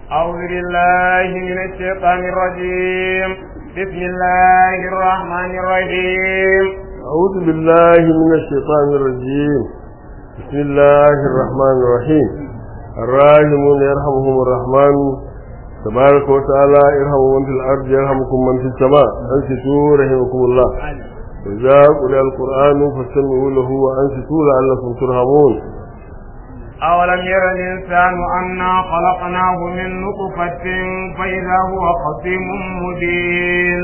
أعوذ بالله من الشيطان الرجيم بسم الله الرحمن الرحيم أعوذ بالله من الشيطان الرجيم بسم الله الرحمن الرحيم الراحمون يرحمهم الرحمن تبارك وتعالى ارحموا من في الأرض يرحمكم من في السماء أنصتوا رحمكم الله وإذا قرئ القرآن فاستمعوا له وأنصتوا لعلكم ترحمون أولم ير الإنسان أنا خلقناه من نطفة فإذا هو خصيم مبين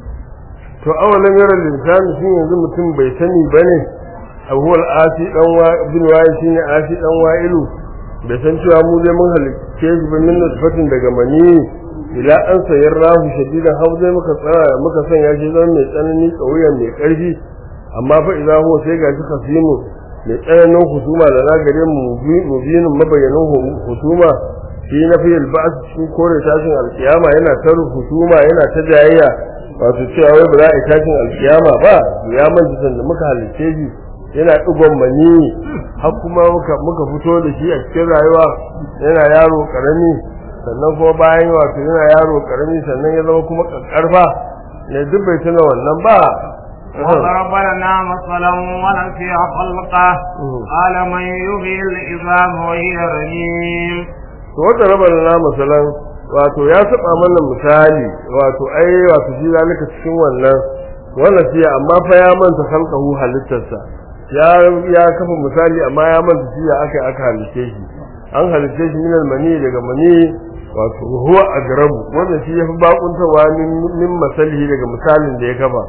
to awalan yaran linsani shi yanzu mutum bai sani bane abuwar asi dan wa bin waye shine asi dan wa'ilu bai san cewa mu dai mun halicce shi ba min nutfatin daga mani ila an sayar rahu shadidan har zai muka tsara muka sanya shi zan mai tsanani kauyen mai karfi amma fa idan huwa sai ga shi kasimu mai tsananin husuma da zagare mu mubinin mabayyanin husuma shi na fi alba'as cikin kore tashin alkiyama yana ta husuma yana ta jayayya wato cewa wai ba za a yi tashin alkiyama ba ya manta sanda muka halicce shi yana digon mani har kuma muka muka fito da shi a cikin rayuwa yana yaro karami sannan kuma bayan wato yana yaro karami sannan ya zama kuma kakkarfa ne duk bai tuna wannan ba وضرب لنا مثلا ونسي خلقه قال من يحيي العظام وهي رميم to wata raba lana masalan wato ya saba mana misali wato ai wato shi zalika cikin wannan wannan shi amma fa ya manta khalqahu halittarsa ya ya kafa misali amma ya manta shi ya aka aka halice shi an halice shi minal mani daga mani wato huwa agrabu wannan shi yafi bakuntawa min min masalihi daga misalin da ya kafa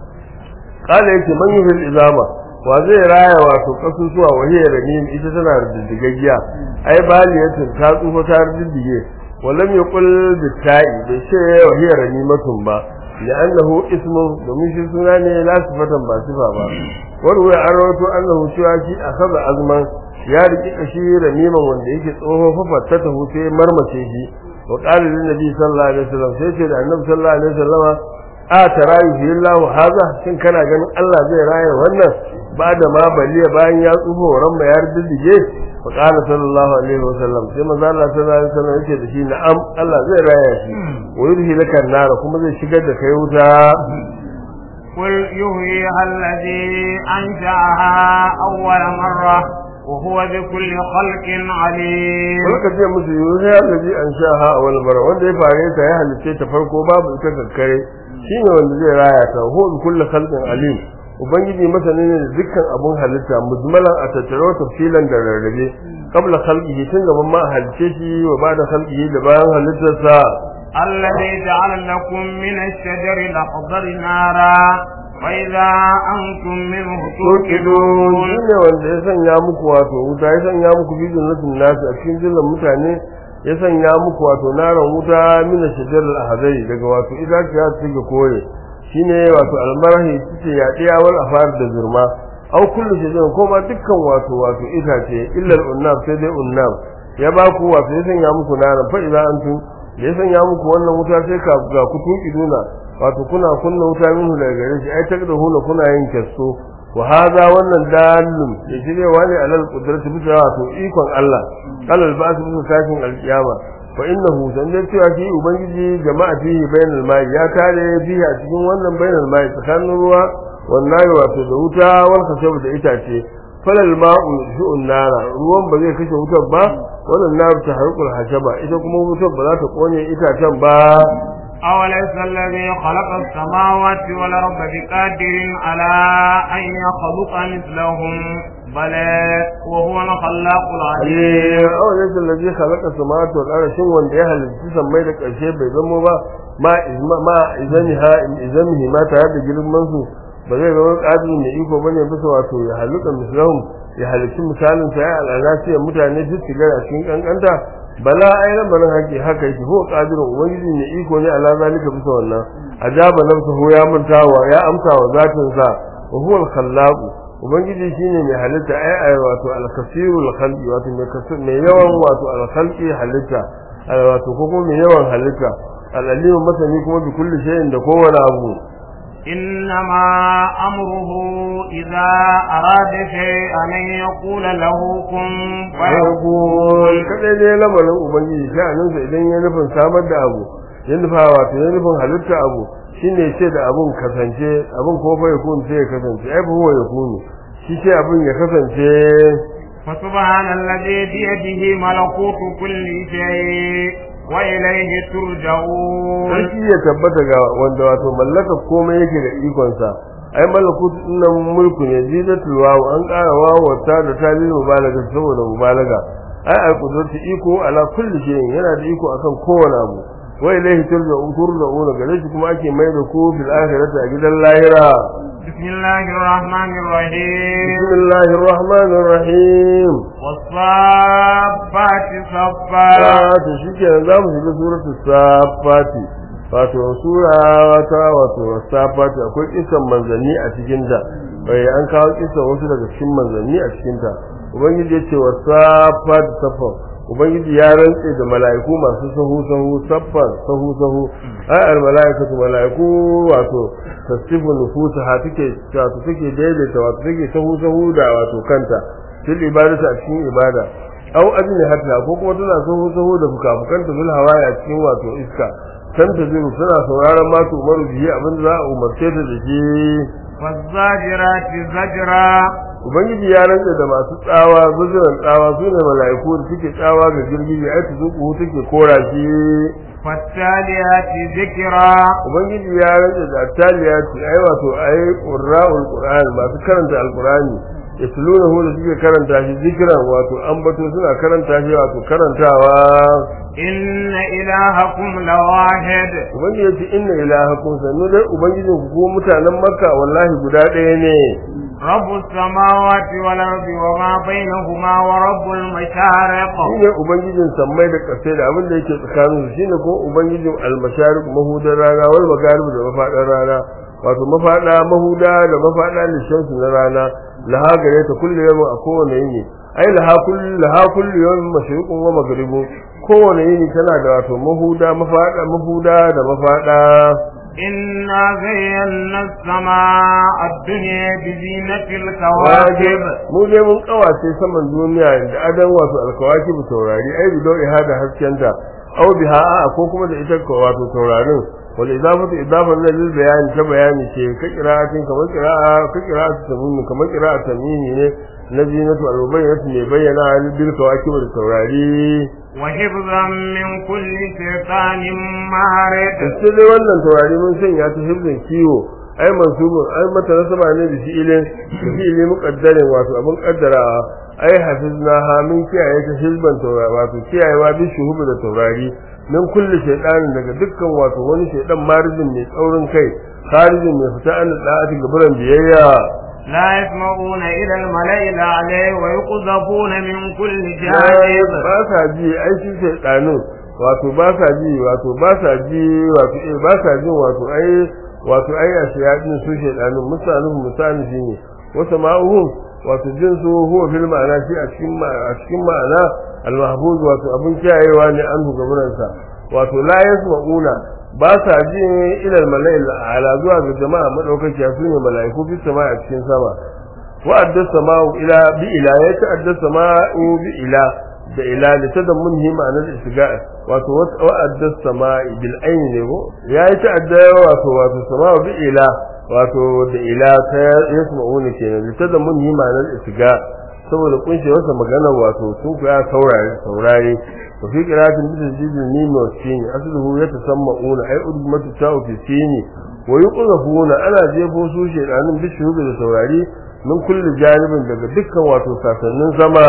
kala yake man yuhil izama wa zai raya wato kasusuwa wahiyar ramin ita tana da diddigaggiya ai baliyatin ta tsufa ta diddige walam yaqul bitai bai ce wahiyar ramimatun ba li'annahu ismun domin shi suna ne la sifatan ba sifa ba wani wai an rawato annahu cewa shi akhadha azman ya riki kashi ramiman wanda yake tsoho fafatta ta huce marmace shi wa qala lin nabi sallallahu alaihi wasallam sai ce da annabi sallallahu alaihi wasallama a tarayu fi Allah haza shin kana ganin Allah zai raya wannan ba da ma baliya bayan ya tsufa ran ma ya riddige fa qala sallallahu alaihi wasallam sai manzo Allah sallallahu alaihi wasallam yake da shi na'am Allah zai raya shi wa yurhi laka nara kuma zai shigar da kai wuta قل يحييها الذي أنشأها أول مرة وهو بكل خلق عليم Kulka ce musu yuhi allazi an shaha awal mara wanda ya fare ta ya halice ta farko babu ita kakkare shine wanda zai raya ta huwa bi kulli khalqin alim ubangiji masani ne da dukkan abun halitta mujmalan a tattaro tafsilan da rarrabe qabla khalqihi tun gaban ma halice shi wa ba'da khalqihi da bayan halittarsa الذي جعل لكم من الشجر الأخضر نارا فإذا أنتم منه tukidun توقدون shine wanda ya sanya muku wato wuta ya sanya muku bidin nasin nasu a cikin jillan mutane ya sanya muku wato naran wuta mina shajar al-ahzai daga wato itaciya ta take kore shine wato almarahi tace yaɗiya wal afar da zurma au kullu shajar ko ma dukkan wato wato itace illa al-unnab sai dai unnab ya ba ku wato ya sanya muku naran fa idza antum da ya sanya muku wannan wuta sai ka ga ku tukiduna wato kuna kunna wuta minhu daga gare shi ai takda huna kuna yin kasto wa hadha wannan dalilun da shirye wani alal qudrati bisa wato ikon Allah alal ba'th bisa tashin alqiyama fa innahu dan da cewa shi ubangiji jama'a fihi bainal mai ya tare biya cikin wannan bainal mai tsakanin ruwa wannan wato da wuta wal kasab da itace falal ma'u shu'un nara ruwan ba zai kashe wutar ba wannan nar ta harkul hashaba ita kuma wutar ba za ta kone itacen ba أوليس الذي خلق السماوات والأرض بقادر على أن يخلق مثلهم بلى وهو الخلاق العليم aw laysa alladhi khalaqa samawati wal arda shin wanda ya halitta sammai da ƙarshe bai zama ba ma izma ma izaniha izamihi ma tare da girman su ba zai zama ƙadiri mai iko bane bisa wato ya halitta mislahum ya halitta misalin sa ya al'alasiya mutane duk shigar a cikin kankanta bala ai lamarin haƙi haka yake ko ƙadirin ubangiji mai iko ne ala zalika bisa wannan ajaba nafsuhu ya mantawa ya amsa wa zatin sa wa huwa al-khallaq ubangiji shine mai halitta ai ai wato al-kasirul khalqi wato mai kasir mai yawan wato al-khalqi halitta wato ko kuma mai yawan halitta al-alim masani kuma bi kulli shay'in da kowane abu إنما أمره إذا أراد شيئا أن يقول له كن farkon فيكون kadai dai lamarin ubangiji sha'aninsa idan ya nufin samar da abu ya nufa wato ya nufin halitta abu shine ce da abun kasance abun ko fa yakun sai ya kasance ai fa huwa yakunu shi ce abun ya kasance فسبحان الذي بيده ملكوت كل شيء وإليه ترجعون sarki ya tabbata ga wanda wato mallaka komai yake da ikonsa ai malakut nan mulku ne zidatul wawu an ƙara wawata da talil mubalaga saboda mubalaga ai al qudratu iko ala kulli shay'in yana da iko akan kowane abu wa ilayhi turja'un turja'un gare shi kuma ake mai da ku bil akhirati a gidan lahira بسم الله الرحمن الرحيم bismillahir rahmanir rahim والصافات صفا ta to shikenan zamu shiga suratul safati wato sura wata wato safati akwai kisan manzanni a cikin ta bai an kawo kisan wasu daga cikin manzanni a cikin ta ubangiji yace wa safati safa ubangiji ya rantse da mala'iku masu sahu sahu saffan sahu sahu ai al mala'ikatu mala'iku wato tasifu nufusaha take wato take daidaita wato take sahu sahu da wato kanta fil ibadatu a cikin ibada aw ajni hatta ko kuma tana sahu sahu da fukafukanta bil hawaya a cikin wato iska san ta zuru tana sauraron ma tu umaru bihi abin da za a umarce ta da shi والزاجرات زجرا ubangiji ya rantsa da masu tsawa zuzuran tsawa su ne mala'iku da suke tsawa ga girgiji ai su zuku take kora shi فالتاليات ذكرا ubangiji ya rantsa da taliya ce ai wato ai qurra'ul qur'an masu karanta alqur'ani yatlunahu da suke karanta shi zikran wato ambato suna karanta shi wato karantawa إن إلهكم لواحد ubangiji ya ce inna ilahakum sannu dai ubangijin ku ko mutanen makka wallahi guda ɗaya ne رب السماوات والأرض وما بينهما ورب المشارق shine ubangijin sammai da ƙasai da abin da yake tsakanin su shine ko ubangijin almasharik mahudar rana wal magarib da mafaɗar rana wato mafaɗa mahuda da mafaɗa lishansu na rana laha gare ta kullu yawmin a kowane yini ai laha kullu laha kullu yawmin mashriqun wa maghribun kowane yini tana da wato mahuda mafaɗa mahuda da mafaɗa إنا زينا السماء الدنيا بزينة الكواكب mu dai mun kawace saman duniya da adan wato alkawaki bu taurari ai bi dau ihada haskenta aw biha a ko kuma da ita ko wato taurarin wal idafatu idafan lil bayani ta bayani ce ka qira'atin kamar qira'a ka qira'atu tamimi kamar qira'a tamimi ne na zinatu al-bayyinatu ne bayyana bil kawaki da taurari وحفظا من كل شيطان مارد sai dai wannan taurari mun sanya ta hibzin kiwo ai mansubun ai mata nasaba ne da fi'ilin da fi'ilin muqaddarin wato abin kaddarawa ai hafizna ha min kiyaye ta hizban taurari wato kiyayewa bi shuhubu da taurari min kulli shaytanin daga dukkan wato wani shaydan marijin mai tsaurin kai kharijin mai fita an da'ati gaburan biyayya لا يسمعون إلى الملأ الأعلى ويقذفون من كل جانب ba sa ji ai shi shaydanin wato ba sa ji wato ba sa ji wato eh ba sa jin wato ai wato ai a shayadin su shaydanin misalin misali shine wata ma'uhum wato jin su huwa fil ma'ana shi a cikin a cikin ma'ana al mahfuz wato abun kiyayewa ne an gaburan sa wato la yasma'una ba sa ji ila al mala'il ala zuwa ga jama'a madaukakiya su ne mala'iku fi sama a cikin sama wa adda sama'u ila bi ila ya ta adda sama'u bi ila da ila da ta da mun hima na shiga wato wa adda sama'i bil ayn ne ko ya yi ta adda wato wato sama'u bi ila wato da ila ta yasma'una kenan da ta da mun hima na shiga saboda kunshe wasa magana wato sun kuya saurare saurare wa fi qira'atin bi tajdidin mim wa sin asluhu yatasamma'una ay udmatu ta'u fi sin wa yuqzafuna ana jefo su shedanin bi shuhubi da saurari min kulli janibin daga dukkan wato sasannin sama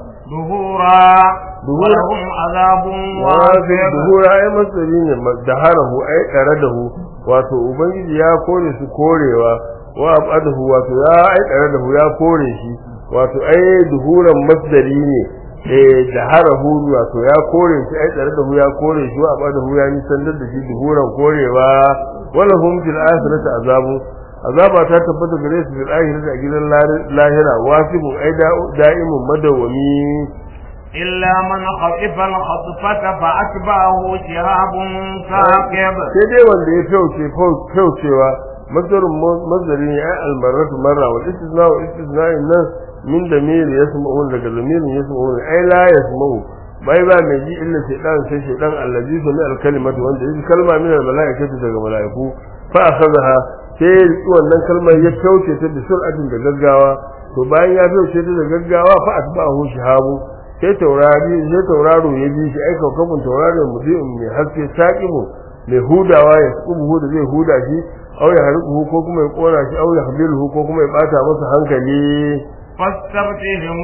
ظهورا ولهم عذاب wafi واصب duhura ai masari ne da harahu ai tsare da hu wato ubangiji ya kore su korewa wa abadahu wato ya ai tsare da hu ya kore shi wato ai duhuran masdari ne eh da harahu wato ya kore shi ai tsare da hu ya kore shi wa abadahu ya nisan da shi duhuran korewa wala hum fil akhirati azabu azaba ta tabbata gare su fil akhirati a gidan lahira wasibu ai da'imun madawami إلا من خطف الخطفة فأتبعه شهاب ثاقب sai dai wanda ya fyauce fyaucewa masdarun masdari ne ai almarratu marra wal istisna wa istisna nan min damir yasma'un daga damirin yasma'un ai la yasma'u bai ba mai ji illa shaytan sai shaytan allazi sami alkalimatu wanda yake kalma min almalaikatu daga malaiku fa akhadha sai riki wannan kalmar ya tauce ta da sur'atin da gaggawa to bayan ya tauce ta da gaggawa fa asba'ahu shihabu sai taurari sai tauraro ya bi shi ai kaukabun tauraron mutum mai haske saqibu mai hudawa ya kubu da zai huda shi au ya harku ko kuma ya kona shi au ya habilu ko kuma ya bata masa hankali فاستفتهم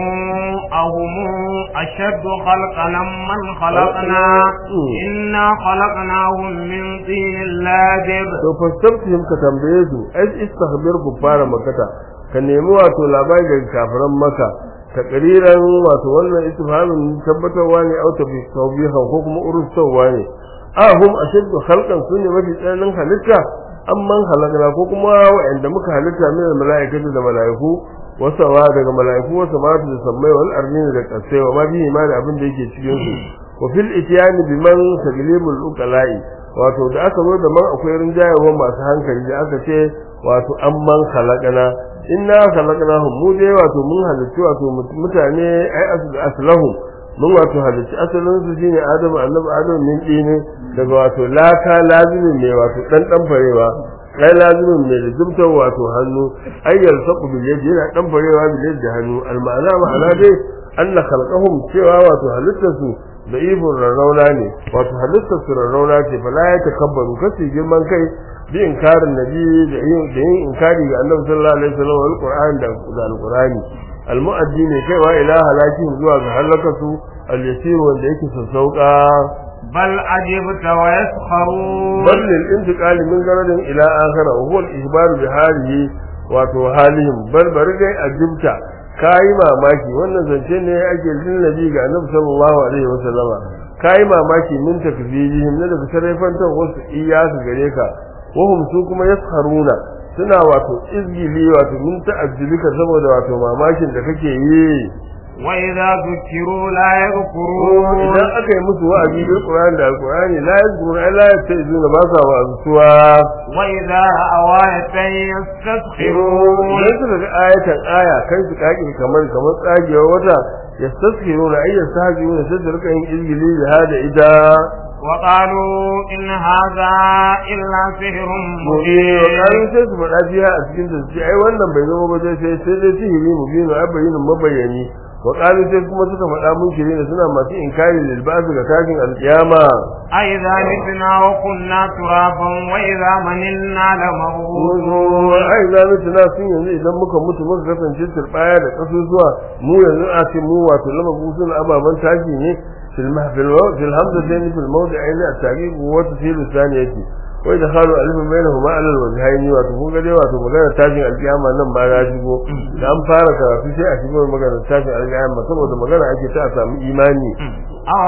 أهم أشد خلقا من خلقنا إنا خلقناهم من طين لازب to fastaftihim ka tambaye su ai istakhbir ku fara makata ka nemi wato labari daga kafiran maka takriran wato wannan istifhamin tabbatarwa ne au tafi tawbihan ko kuma urustawa ne ahum ashaddu khalqan sunne mafi tsananin halitta amman halakna ko kuma wa'anda muka halitta min mala'ikatu da mala'iku wasawa daga mala'iku wasa ma da sammai wal arnin da kasai wa ma bihi ma da abin da yake cikin su wa fil ityani biman taglibul uqala'i wato da aka zo da man akwai rinjayewa masu hankali da aka ce wato amman khalaqana inna khalaqnahum mu dai wato mun halitta wato mutane ai aslahum mun wato halitta asalin su shine adamu annabi adamu min dine daga wato laka lazimin ne wato dan dan farewa kai lazimin mai da zubtar wato hannu ayyar saku bil yadi yana dan farewa bil yadi da hannu al ma'ana ma'ana dai anna khalqahum cewa wato halittar su da ibun rarrauna ne wato halittar su rarrauna ce fa la yatakabbaru kasi girman kai bi inkarin nabi da yin da yin inkari ga annabi sallallahu alaihi wasallam wal qur'an da alqur'ani al mu'addi ne kaiwa ila halakin zuwa ga halakatu al yasir wanda yake sassauka بل عجبت ويسخرون بل للانتقال من غرض الى اخر وهو الاخبار بحاله wato halihim bal bari dai ajibta kai mamaki wannan zance ne ake jin nabi ga annabi sallallahu alaihi wasallama kai mamaki min takfirihim ne daga sarrafantar wasu iyasu gare ka wahum su kuma yasharuna suna wato izgili wato min ta'ajjubika saboda wato mamakin da kake yi وإذا ذكروا لا يذكرون idan aka yi musu wa'azi bil Qur'ani da Al-Qur'ani la yazkurun ay la yastazuna ba sa wa'azuwa وإذا رأوا آية يستسخرون idan suka ga ayatan aya kan su kake kamar kamar tsagewar wata yastaskhiruna ay yastahzi'una sai su rika yin izgili da hada ita وقالوا إن هذا إلا سحر mubin مبين sai su faɗa biya a cikin da su ce ai wannan bai zama ba sai sai dai sihiri mubin ai bayyinin mabayani wa qalu sai kuma suka faɗa mun shiri ne suna masu inkari lil ba'd ga tashin alkiyama أئذا متنا وكنا ترابا وإذا مننا لمبعوثون Muzo ai za mu tuna sun yanzu idan muka mutu muka kasance turbaya da kasusuwa mu yanzu a ce mu wato lama busun ababan tashi ne fil mahfil wa fil hamzatain fil mawdi'ain at-taqiq wa tafsil thaniyati wa idkhalu alifin bainahuma ala al-wajhayn wato kun ga dai wato magana tashin alkiyama nan ba ya shigo da an fara karatu sai a shigo magana tashin alkiyama saboda magana ake ta a samu imani أو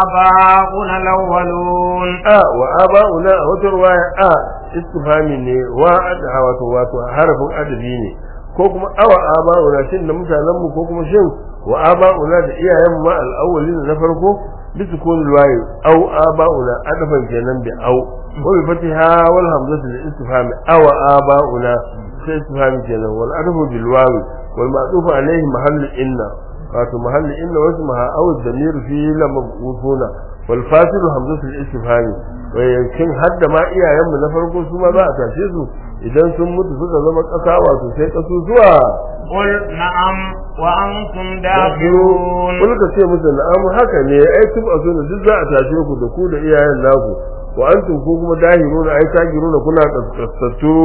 آباؤنا الأولون a wa aba'una a wata ruwaya a istifhami ne wa adha wato wato harafin adabi ne ko kuma awa aba'una shin da mutanen mu ko kuma shin wa aba'una da iyayen mu ma al-awwalin na farko bisu kun ruwaye aw aba'una adafan kenan bi aw wa bi fatiha wal hamzatu lil istifhami awa aba'una sai istifhami kenan wal adafu bil wawi wal ma'tufu alayhi mahallu inna wato mahalli inna wasu maha aw damir fi lam mabusuna wal fasilu hamzatul istifhami wayancin hadda ma iyayen mu na farko su ma za a tashe su idan sun mutu suka zama kasa wato sai kasu zuwa قل نعم وأنتم داخلون kun ka ce musu na'am haka ne ai tub a sunu duk za a tashe ku da ku da iyayen naku wa antum ku kuma dahiruna ai tagiruna kuna kaskasatu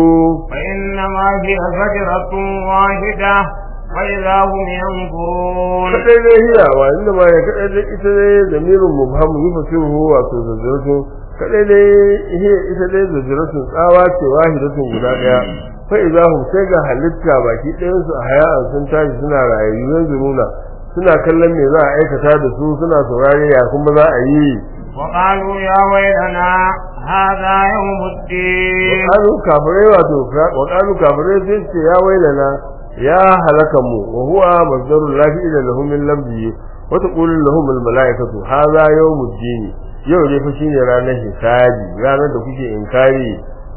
فإنما هي زجرة واحدة وإذا هم ينظرون kadai dai hiya wa inda ma ya kadai dai ita dai zamirin mubham yufasiruhu wato zazzaratun kadai dai hiya ita dai zazzaratun tsawa ce wahidatun guda daya fa idza hum sai ga halitta baki ɗayan su a haya'an sun tashi suna rayayyu yanzu nuna suna kallon me za a aikata da su suna saurare ya kuma za a yi وقالوا يا ويلنا هذا يوم الدين qalu kafirai wato wa qalu kafirai sai ce ya wailana ya halaka mu wa huwa mazdarul lafi ila lahum min lamzi wa taqulu lahum al malaikatu hadha yawmud din yau ne fa shine ranar hisabi ranar da kuke inkari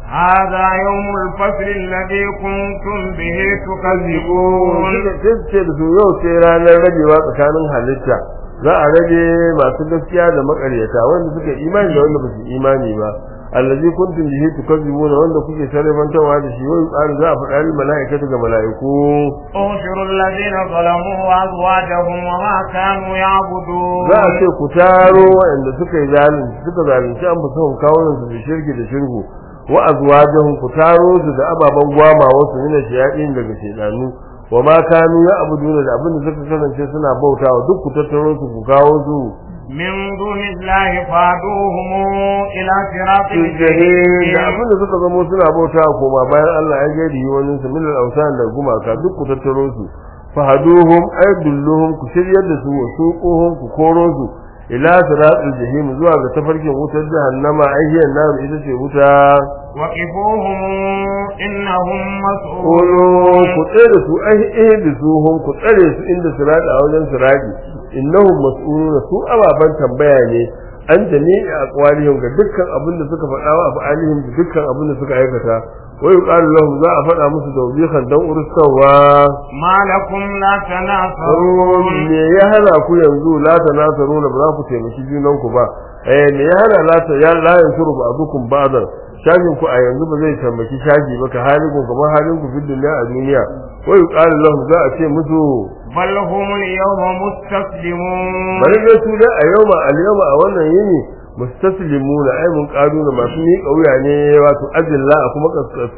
هذا يوم الفصل الذي كنتم به تكذبون suka ce da su yau ce ranar rabewa tsakanin halitta za a rage masu gaskiya da makaryata wanda suka imani da wanda ba su imani ba allazi kuntum bihi tukazzibuna wanda kuke sarrafantawa da shi wai ƙarin za a faɗa lil mala'ikatu ga mala'iku احشروا الذين ظلموا وأزواجهم وما كانوا يعبدون za a ce ku taro waɗanda suka yi zalunci suka zalunci an fusa kawunan su da shirki da shirku wa azwajahum ku taro su da ababen gwama wasu mina shayaɗin daga shedanu wa ma kanu ya abuduna da abin da suka kasance suna bautawa duk ku tattaro su ku kawo su من دون الله فادوهم إلى صراط da الجحيم abin da suka zamo suna bautawa koma bayan Allah ya gadi wani su min al-awsan da gumaka duk ku tattaro su fahaduhum ay dulluhum ku shiryar da su wa suquhum ku koro su ila siratul jahim zuwa ga tafarkin wutar jahannama ayyan nar ita ce wuta وقفوهم إنهم Kolo مسؤولون ku tsare da su ai eh da su hum ku tsare su inda sirati a wajen sirati innahum mas'uluna su ababan tambaya ne an jami'i aqwalihim ga dukkan abin da suka faɗa wa afalihim da dukkan abin da suka aikata wa yuqalu lahum za a faɗa musu tawbihan dan ursawa ما لكم لا تناصرون me ya hana ku yanzu la tanasaruna ba za ku taimaki junan ku ba eh me ya hana la ta ya la yansuru ba'dukum ba'dan shafin ku a yanzu ba zai taimaki shafi ba ka halin ku kamar halin ku fid dunya a duniya wa yuqalu lahum za a ce musu بل هم اليوم مستسلمون bari dai su da a yau ma al yawma a wannan yini mustaslimuna ai mun kaduna masu ni kauya ne wato azilla a kuma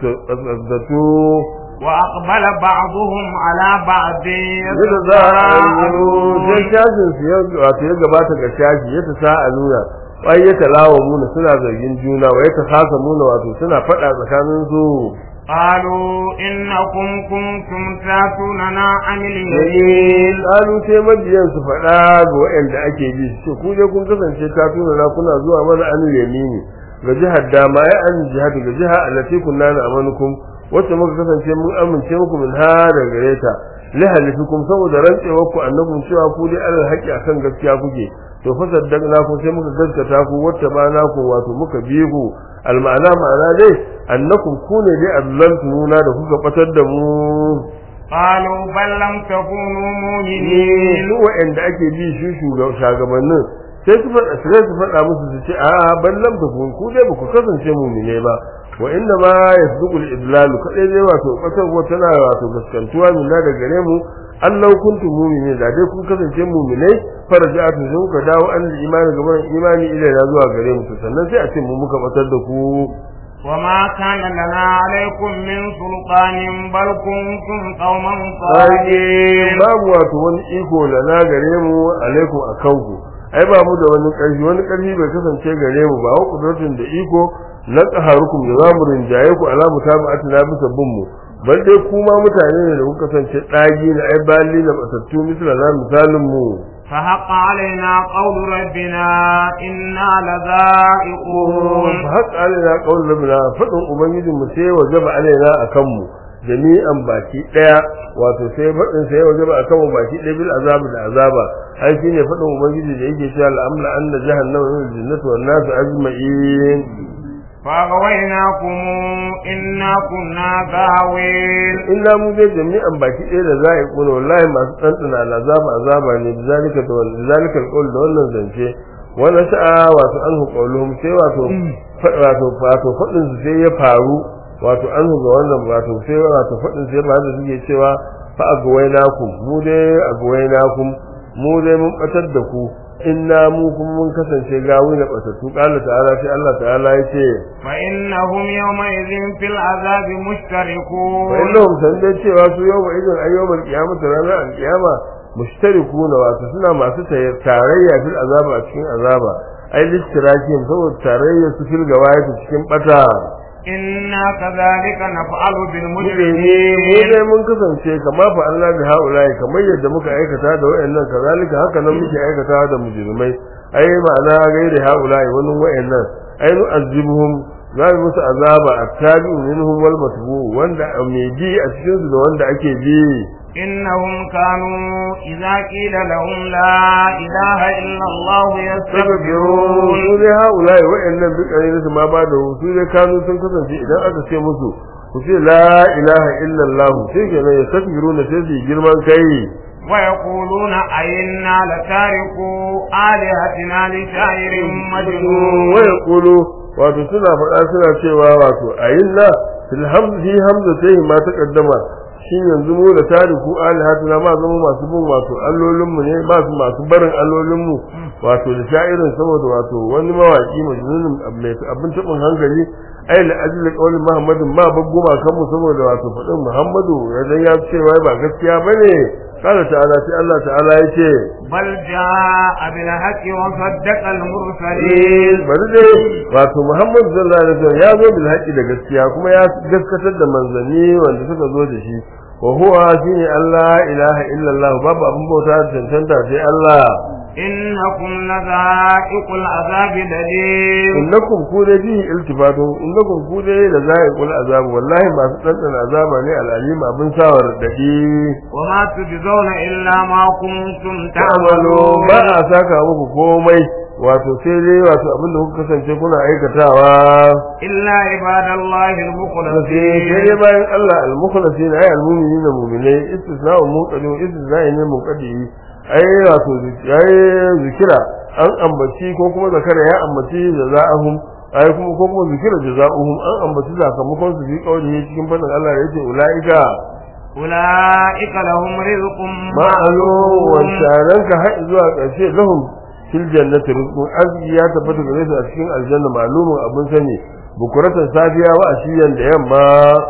kaskatu وأقبل بعضهم على بعض yadda za a yi sai shafin su ya wato ya gabata ga shafi ya ta sa a nuna wai ya talawa muna suna zargin juna wai ta kasa muna wato suna faɗa tsakanin su قالوا إنكم كنتم تاتوننا عن اليمين yayin kalu sai mabiyan su faɗa ga waɗanda ake bi su ce ku je kun kasance ta tuna na kuna zuwa mana an yamini ga jihar dama ya an jihar ga jihar allati kunna na amanukum wacce muka kasance mun amince muku min ha da gare ta li halifikum saboda rantsewar ku annakum cewa ku dai alal haƙi akan gaskiya kuke to fa saddaqna ku sai muka gaskata ku wacce ba na ku wato muka bi ku alma'ana ma'ana dai annakum ku ne dai azlantumuna da kuka batar da mu قالوا بل لم تكونوا مؤمنين ni wa'anda ake bi shi shugabannin sai su faɗa sai su faɗa musu su ce a ban lam ta kun ku dai ba ku kasance mu'mine ba wa inna ma yasduqul idlal kadai dai wato kasar ko tana wato gaskantuwa min da gare mu Allah kuntum mu'minin da dai kun kasance mu'minai farja'atu sai kuka dawo an imani gaban imani ila na zuwa gare mu to sannan sai a ce mu muka batar da ku وما كان لنا عليكم من سلطان بل كنتم قوما Sage طاغين babu wato wani iko da na gare mu alaikum a kanku ai ba mu da wani ƙarfi wani ƙarfi bai kasance gare mu ba wa kudurtun da iko na tsaharukum da za mu rinjaye ku alamu ta ba na bisa bin mu bal dai kuma mutane ne da kuka kasance ɗagi na ai bali na batattu misala na misalin mu فحق علينا قول ربنا إنا لذائقون fa haka alaina qaul rabbina fadin ubangijin mu sai wajaba alaina akan mu jami'an baki daya wato sai fadin sai wajaba akan mu baki daya bil azab da azaba ai shine fadin ubangiji da yake cewa al'amla anna jahannama wal jannatu wan nas ajma'in فأغويناكم إنا كنا غاوين illa mu dai jami'an baki daya da za a yi kuna wallahi masu tsantsana azaba azaba ne bizalika da wannan bizalika alqaul da wannan zance wannan sa'a wato an hukauluhum sai wato fa- wato wato fadin su sai ya faru wato an ga wannan wato sai wato fadin sai ba da suke cewa fa agwainakum mu dai agwainakum mu dai mun batar da ku inna mu kuma mun kasance gawi na batattu qala ta'ala sai Allah ta'ala yace فإنهم يومئذ في العذاب wa مشتركون innahum san dai cewa su yau idan ayyumal qiyamati ranar alqiyama mushtarikuna wato suna masu tayar- tarayya fil azaba a cikin azaba ai lishtirakin saboda tarayya su fil gawayati cikin bata إنا كذلك نفعل mu بالمجرمين dai mun kasance kama fa Allah bi haulai kamar yadda muka aikata da wayannan kazalika haka nan muke aikata da mujrimai ai ma'ana gairi haulai wani wayannan ai nu azibuhum za mu musu azaba attabi'u minhum wal matbu wanda mai bi a cikin su da wanda ake bi إنهم كانوا إذا قيل لهم لا إله إلا الله يستكبرون su dai haulai wa'annan bi kare su ma ba da su dai kanu sun kasance idan aka ce musu ku ce la ilaha illallah sai kenan ya takbiruna sai su yi girman kai ويقولون أئنا لتاركو آلهتنا لشاعر مجنون waya kulu wato suna faɗa suna cewa wato ayinna fil hamdi hamza sai ma ta kaddama shin yanzu mu da tariku alihatuna ma zama masu bin wato allolin mu ne ba su masu barin allolin mu wato da sha'irin saboda wato wani mawaki majnunin mai abin tabin hankali ai la ajli qawli muhammadin ma bagguma kan mu saboda wato faɗin muhammadu idan ya ce wai ba gaskiya bane قال تعالى في الله تعالى يتي بل جاء بالحق وصدق المرسلين bari dai wato Muhammad sallallahu alaihi wasallam ya zo bil haqqi da gaskiya kuma ya gaskatar da manzanni wanda suka zo da shi wa huwa shine Allah ilaha illa Allah babu abin bauta da tantanta sai Allah إنكم لذائق العذاب الأليم innakum ku da bi iltifatu innakum ku da la zaiqul azab wallahi masu tantana azaba ne al'alim abin sawar dadi وما تجزون إلا ما كنتم ta'malu تعملون ba a saka muku komai wato sai dai wato abin da kuka kasance kuna aikatawa إلا عباد الله sai المخلصين dai bayan Allah al-mukhlasin ay al-mu'minina mu'minai istisna'u munqadi istisna'i ne munqadi ai wato ai zikira an ambaci ko kuma zakara ya ambaci jaza'ahum ai kuma ko kuma zikira jaza'uhum an ambaci sakamakon su fi kauli cikin fadin Allah da yake ulaika أولئك لهم رزق ma'alu wa sharanka har zuwa ƙarshe lahum fil jannati rizqun arziki ya tabbata gare su a cikin aljanna ma'lumun abin sani bukuratan safiya wa ashiyan da yamma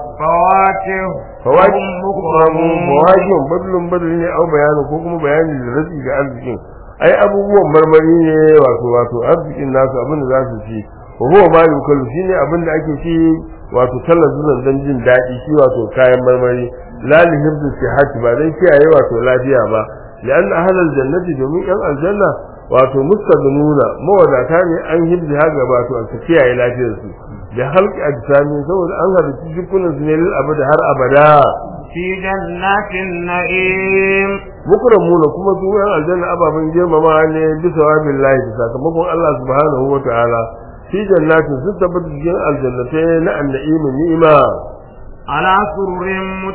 فواكه fawaki وهم مكرمون fawakin badlun badali ne au bayani ko kuma bayani da rashi ga arzikin ai abubuwan marmari ne wato wato arzikin nasu abin da za su ci wa huwa ma yukal shine abin da ake ci wato talazzunan dan jin daɗi shi wato kayan marmari la li hibdu sihhati ba dan kiyaye wato lafiya ba lian ahlal jannati domin yan aljanna wato mustaghnuna mawadata ne an hibdi haga wato an kiyaye lafiyarsu da halki ajsami saboda an halitta jikunan su ne lil abada har abada في جنات النعيم mukramuna kuma su yan aljanna ababen girmama ne bisa wa billahi da sakamakon Allah subhanahu wa ta'ala fi jannatin sun tabbata cikin aljannatai na annaimi ni'ima على سرر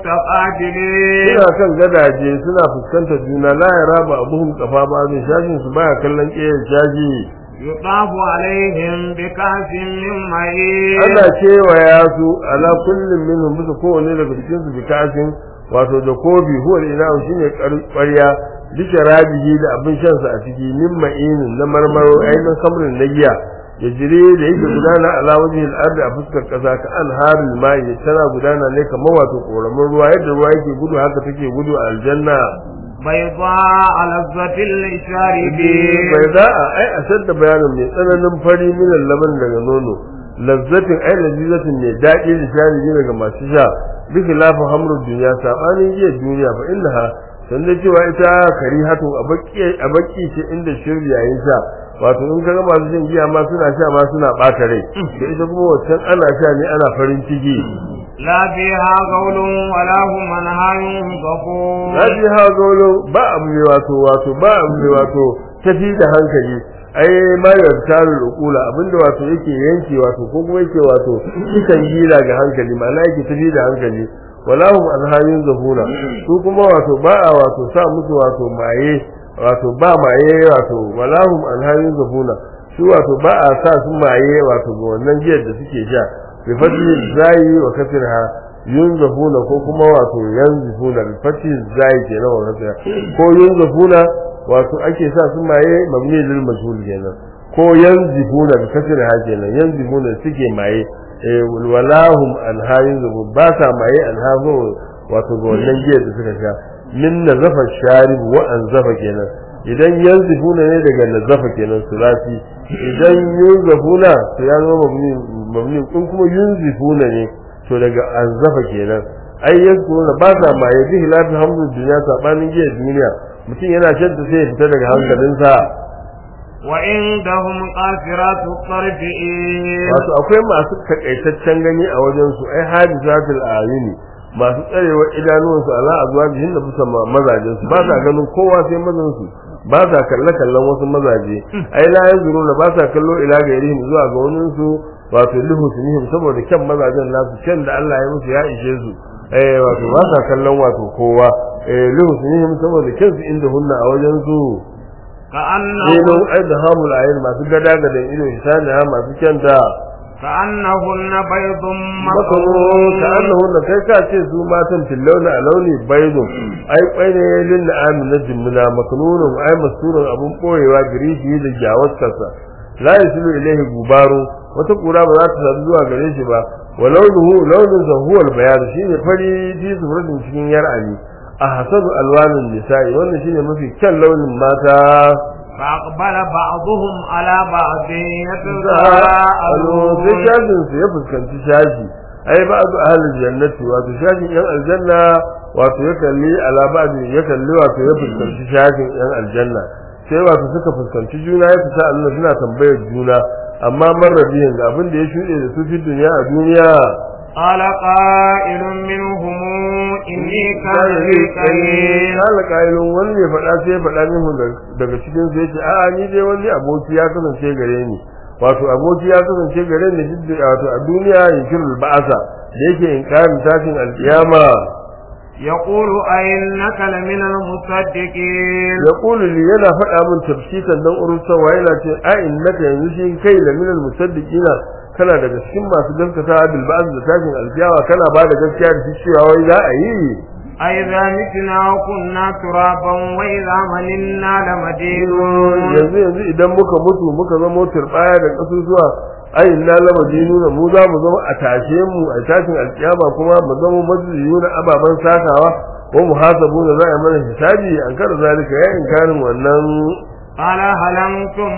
متقابلين suna kan gadaje suna fuskantar juna la yara ba abuhum kafa ba ne shashin su baya kallon ƙeyar shashi يطاف عليهم بكأس من معين ana kewaya su ala kullum minhum bisa kowane daga cikin su bikasin wato da kobi huwa ina shine ƙwarya bisa rabihi da abin shan sa a ciki min ma'inin na marmaro ainihin samrin na giya ya jire da yake gudana ala wajhi al-ard a fuskar kasa ka anharul ma'i tana gudana ne kamar wato koramin ruwa yadda ruwa yake gudu haka take gudu a aljanna بيضاء لذة للشاربين bai za a ai a sadda bayanin mai tsananin fari minan laban daga nono lazzatin ai lazzatin mai daɗi da shari'i daga masu sha bi khilafin hamrul duniya sabanin jiya duniya fa innaha san da cewa ita karihatu a baki a baki ce inda shirya yayin sha wato in kaga masu shan giya ma suna sha ma suna ɓata rai da ita kuma wancan ana sha ne ana farin ciki لا فيها قول ولا هم عنها ينزفون Rabi ha golo ba abu ne wato wato ba abu ne wato tafi da hankali ai ma ya taru ukula abinda wato yake yanke wato ko kuma yake wato kisan gila ga hankali ma'ana yake tafi da hankali wala hum alhayin zahura su kuma wato ba a wato sa musu wato maye wato ba maye wato wala hum alhayin zahura su wato ba a sa su maye wato ga wannan jiyar da suke sha bi fadli zai wa kasirha yunzafuna ko kuma wato yanzifuna bi fati zai kenan wa kasirha ko yunzafuna wato ake sa su maye mabni lil majhul kenan ko yanzifuna bi kasirha kenan yanzifuna suke maye eh walahum anhayin zubu ba sa maye anhazo wato ga wannan jiya da suka sha min nazafa sharib wa anzafa kenan idan yanzifuna ne daga nazafa kenan sulasi idan yunzafuna to ya zama mabni mabni kun kuma yunzifuna ne to daga anzafa kenan ai yanzifuna ba sa maye bi hilafi hamdu duniya sabanin jiya duniya mutum yana shan ta sai ya fita daga hankalinsa وعندهم قاصرات الطرف إيه wato akwai masu takaitaccen gani a wajen su ai hadisatul ayuni masu tsarewa idanuwan su ala azwajihin da bisa mazajin su ba sa ganin kowa sai mazan su ba sa kalle kallon wasu mazaje ai la yanzuruna ba sa kallo ila gairihim zuwa ga wani su wato lihusnihim saboda kyan mazajen nasu kyan da Allah ya musu ya ishe su eh wato ba sa kallon wato kowa eh lihusnihim saboda kyan su inda hunna a wajen su كأنه Ilon ai da hamul ayin masu gada gadan ido hisani ha masu kyanta كأنهن بيض makaro مكنون ka annahu da kai ka ce su matan tillauna a launi baydun ai kwai ne lil amin na jimna maknunun ai masurun abun boyewa girishi da jawatarsa la yasilu ilayhi gubaru wata kura ba za ta sadu zuwa gare shi ba wa launuhu launin sa huwa al-bayan shine fari fi suratin cikin yar'ani a hasanu alwanin nisa'i wannan shine mafi kyan launin mata فأقبل بعضهم على بعض Alo sai يتساءلون shafin su ya fuskanci shashi ai ba zu ahlul jannati wato shafin yan aljanna wato ya kalli ala ba'di ya kalli wato ya fuskanci shafin yan aljanna sai wato suka fuskanci juna ya fita Allah suna tambayar juna amma marrabiyin ga abin da ya shuɗe da su fi duniya a duniya قال قائل منهم إني كان لي قرين kala kailun wani ne faɗa sai ya faɗa min daga cikin su yace a'a ni dai wani aboki ya kasance gare ni wato aboki ya kasance gare ni duk da wato a duniya yankirul ba'asa da yake inkarin tashin alkiyama يقول أئنك لمن المصدقين ya kulu li yana faɗa min tafsitan dan urusawa yana ce a innaka yanzu shi kai la minal musaddiqina kana daga cikin masu gaskata bil ba'd da tashin alkiyama kana ba da gaskiya da shi cewa wai za a yi أئذا متنا وكنا ترابا وإذا ملنا لمدينون yanzu yanzu idan muka mutu muka zama turbaya da kasusuwa ai inna lama dinuna mu za mu zama a tashe mu a tashin alkiyama kuma mu zama majliyuna ababan sakawa wa muhasabuna za a yi mana hisabi an kada zalika ya inkarin wannan قال هل أنتم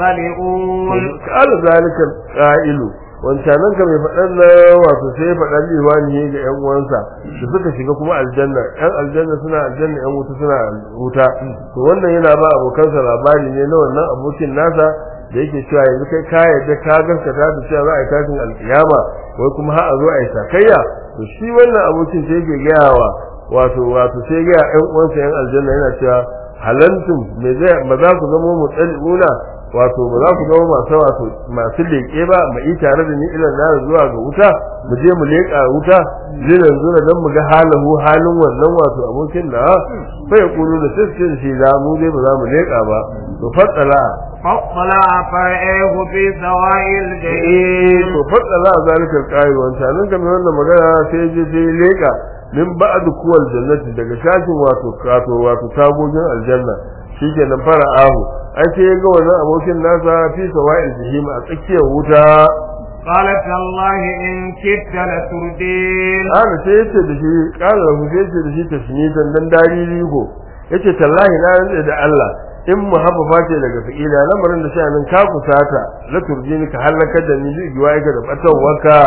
مطلعون kala zalika qa'ilu wancanan ka mai faɗan na wato sai ya faɗa liwani ga ƴan uwansa da suka shiga kuma aljanna ƴan aljanna suna aljanna ƴan wuta suna wuta to wannan yana ba abokansa labari ne na wannan abokin nasa da yake cewa yanzu kai ka yadda ka gaskata da cewa za a yi tashin alkiyama wai kuma har a zo a yi sakayya to shi wannan abokin sai yake gaya wa wato wato sai gaya ƴan uwansa ƴan aljanna yana cewa halantum me zai ba za ku zama mutsali'una wato ba za ku zama masu wato masu leƙe ba mu yi tare da ni ilan na zuwa ga wuta mu je mu leƙa wuta zinan zura don mu ga halahu halin wannan wato abokin da fa ya kulu da sai shi za mu dai ba za mu leƙa ba to fatsala فاطلع فرعه في سواء الجحيم to fatsala zalika alqail wanta nan game wannan magana sai je je leƙa min ba'd kuwal jannati daga shashin wato wato wato tagogin aljanna shikenan fara ahu ai sai ya ga wannan abokin nasa fi sawa'il jahim a tsakiyar wuta قالت الله إن كدت لتردين ana sai yace da shi kala lahu sai yace da shi tasmitan dan dariri ko yace tallahi na rantsa da Allah in muhabbafa ce daga fi'ila lamarin da sha'anin ka kusata la turjini ka halaka da ni zuwa ga da batawarka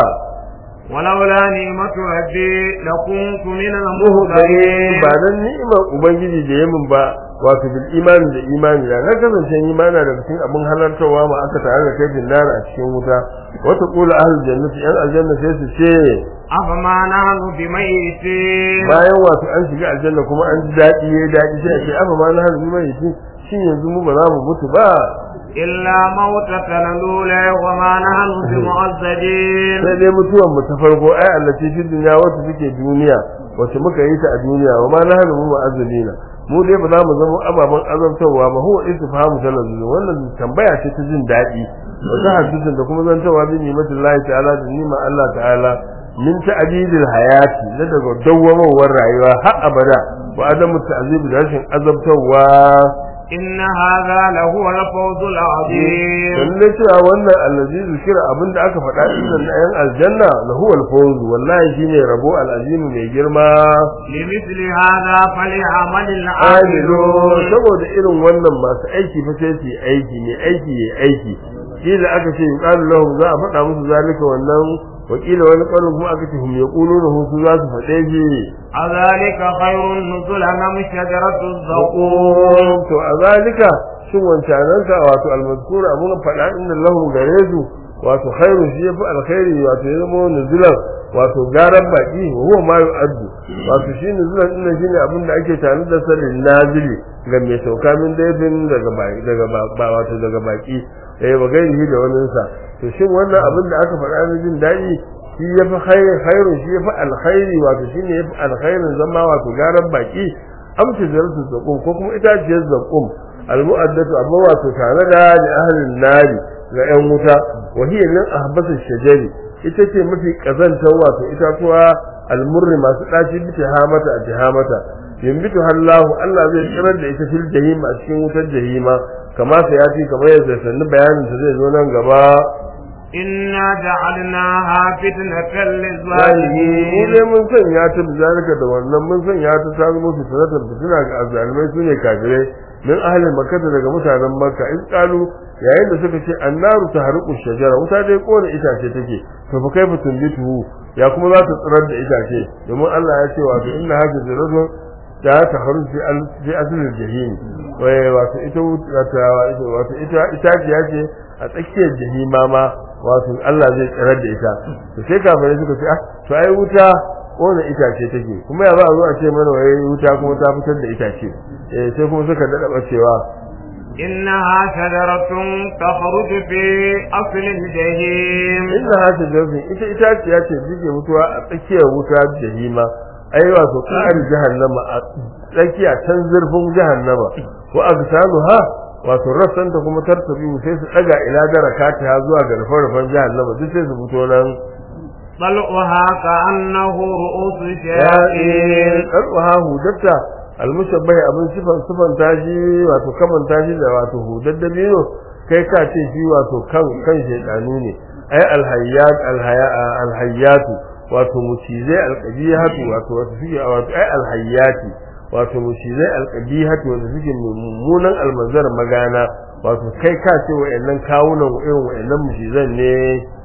ولولا نعمة ربي لكنت من muhudari المهدرين ba dan ni'imar ubangiji da yamin ba wato bil imani da imani da na kasance imana da cikin abin halartarwa ma aka tare da kai dindara a cikin wuta wata kula ahlul jannati yan aljanna sai su ce أفما نحن بميتين bayan wato an shiga aljanna kuma an ji daɗi yayi daɗi sai a ce afa ma na hanzu mai shi shin yanzu mu ba za mu mutu ba إلا موتتنا الأولى وما نحن بمعذبين sai dai mutuwan mu ta farko ai allati fi dunya wata take duniya wacce muka yi ta a duniya wa ma na hanzu mu ma'azzalina mu dai ba za mu zama ababen azabtarwa ba huwa istifhamu talazzu wannan tambaya ce ta jin daɗi wata hadisin da kuma zantawa bi nimatin Allah ta'ala da nima Allah ta'ala min ta'didil hayati na daga dawwamawar rayuwa har abada wa adamu ta'zibi da rashin azabtarwa إن هذا لهو الفوز العظيم lalle cewa wannan allazi zikira abinda aka faɗa inda na yan aljanna lahu al-fawz wallahi shine rabo al-azim mai girma لمثل هذا فليعمل amilu العاملون saboda irin wannan masu aiki fa sai su yi aiki ne aiki ya aiki kila aka ce yuqalu lahum za a faɗa musu zalika wannan wakila wani ƙarin kuma aka ce hum yaquluna hu su za su faɗe shi أذلك خير نزلا أم شجرة الزقوم to a zalika shin wancananka wato almazkur abun faɗa inda lahu gare su wato khairu shi yafi alkhairi wato ya zama nuzulan wato garan baki huwa ma yu'addu wato shi nuzulan din shine abin da ake tare da salin nazili ga mai sauka min daifin daga baki daga ba wato daga baki eh ba gairi da wannan sa to shin wannan abin da aka faɗa na jin daɗi shi yafi khairu shi yafi alkhairi wato shine yafi alkhairin zama wato garan baki amsa zartu zakum ko kuma itaciyar zakum almu'addatu abu wato tare da li ahlin nari ga yan wuta wa hiya min ahbasu shajari ita ce mafi kazantar wato itatuwa almurri masu daci bi tihamata a tihamata yambitu hallahu Allah zai tsirar da ita fil jahim a cikin wutar jahima kama sai ya ci kamar yadda sannu bayanin ta zai zo nan gaba inna ja'alnaha fitnatan zalimin mu lizalimin dai mun sanya ta bizalika da wannan mun sanya ta ta zama fitnatar fitina ga azzalimai sune kafirai min ahlil makkah daga mutanen makka in qalu yayin da suka ce annaru tahriqu shajara wuta dai kona itace take to fa kaifa tunbitu ya kuma za ta tsirar da itace domin Allah ya ce wato inna hadhihi rajul da ta kharuj fi al fi asl al jahim wai wato ita wato wato ita itaciya ce a tsakiyar jahima ma wato Allah zai tsirar da ita to sai kafirai suka ce ah to ai wuta kona itace take kuma ya ba a zo a ce mana wai wuta kuma ta fitar da itace eh sai kuma suka dada bacewa إنها شجرة تخرج في أصل الجحيم inna hata jazin ita itaciya ce take mutuwa a tsakiyar wuta jahima ai wato ƙari jahannama a tsakiya can zurfin jahannama wa agsanuha wato rassanta kuma tartabi sai su daga ila darakata ha zuwa ga rufin jahannama duk sai su fito nan طلعها كأنه رؤوس yaƙin الشياطين ƙarƙuwa hudatta almushabbai abin sifan sifan tashi wato kaman tashi da wato hudar da biyo kai ka ce shi wato kan kan shedanu ne ai alhayyat alhaya alhayyatu wato mucizai alqabihatu wato wato suke wato ai alhayyati wato mucizai alqabihatu wato suke mummunan almanzar magana wato kai ka ce wayannan kawunan irin wayannan mucizan ne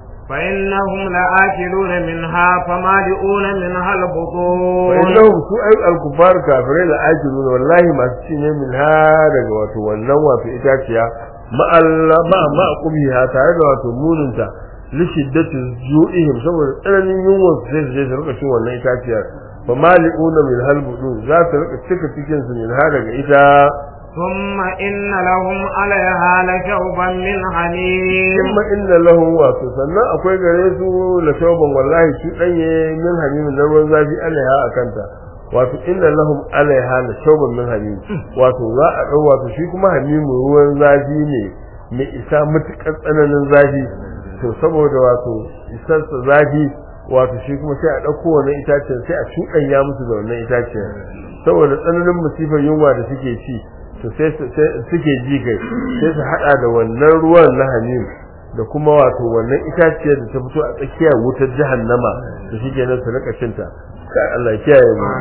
فإنهم لآكلون منها فمالئون منها البطون wa'annahum su ay al-kufar kafirai da ajirun wallahi masu ci ne min ha daga wato wannan wato itaciya ma Allah ma ma qubiha tare da wato muninta li shiddati ju'ihim saboda tsananin yunwa su sai su je su rika cin wannan itaciyar fa mali'una min halbudun za su rika cika cikin su min ha daga ita ثم إن لهم عليها لشوبا من حميم kuma inna lahu wato sannan akwai gare su la shauban wallahi shi danye min hamimin na ruwan zafi alaiha akanta wato inna lahum alaiha la shauban min hamim wato za a dau wato shi kuma hamimu ruwan zafi ne mai isa mutukar tsananin zafi to saboda wato isar sa zafi wato shi kuma sai a dauko wannan itacen sai a cuɗanya musu da wannan itacen saboda tsananin musifar yunwa da suke ci to sai suke ji kai sai su hada da wannan ruwan na hamim da kuma wato wannan itaciyar da ta fito a tsakiyar wutar jahannama da shi kenan su rika cinta kai Allah ya kiyaye mu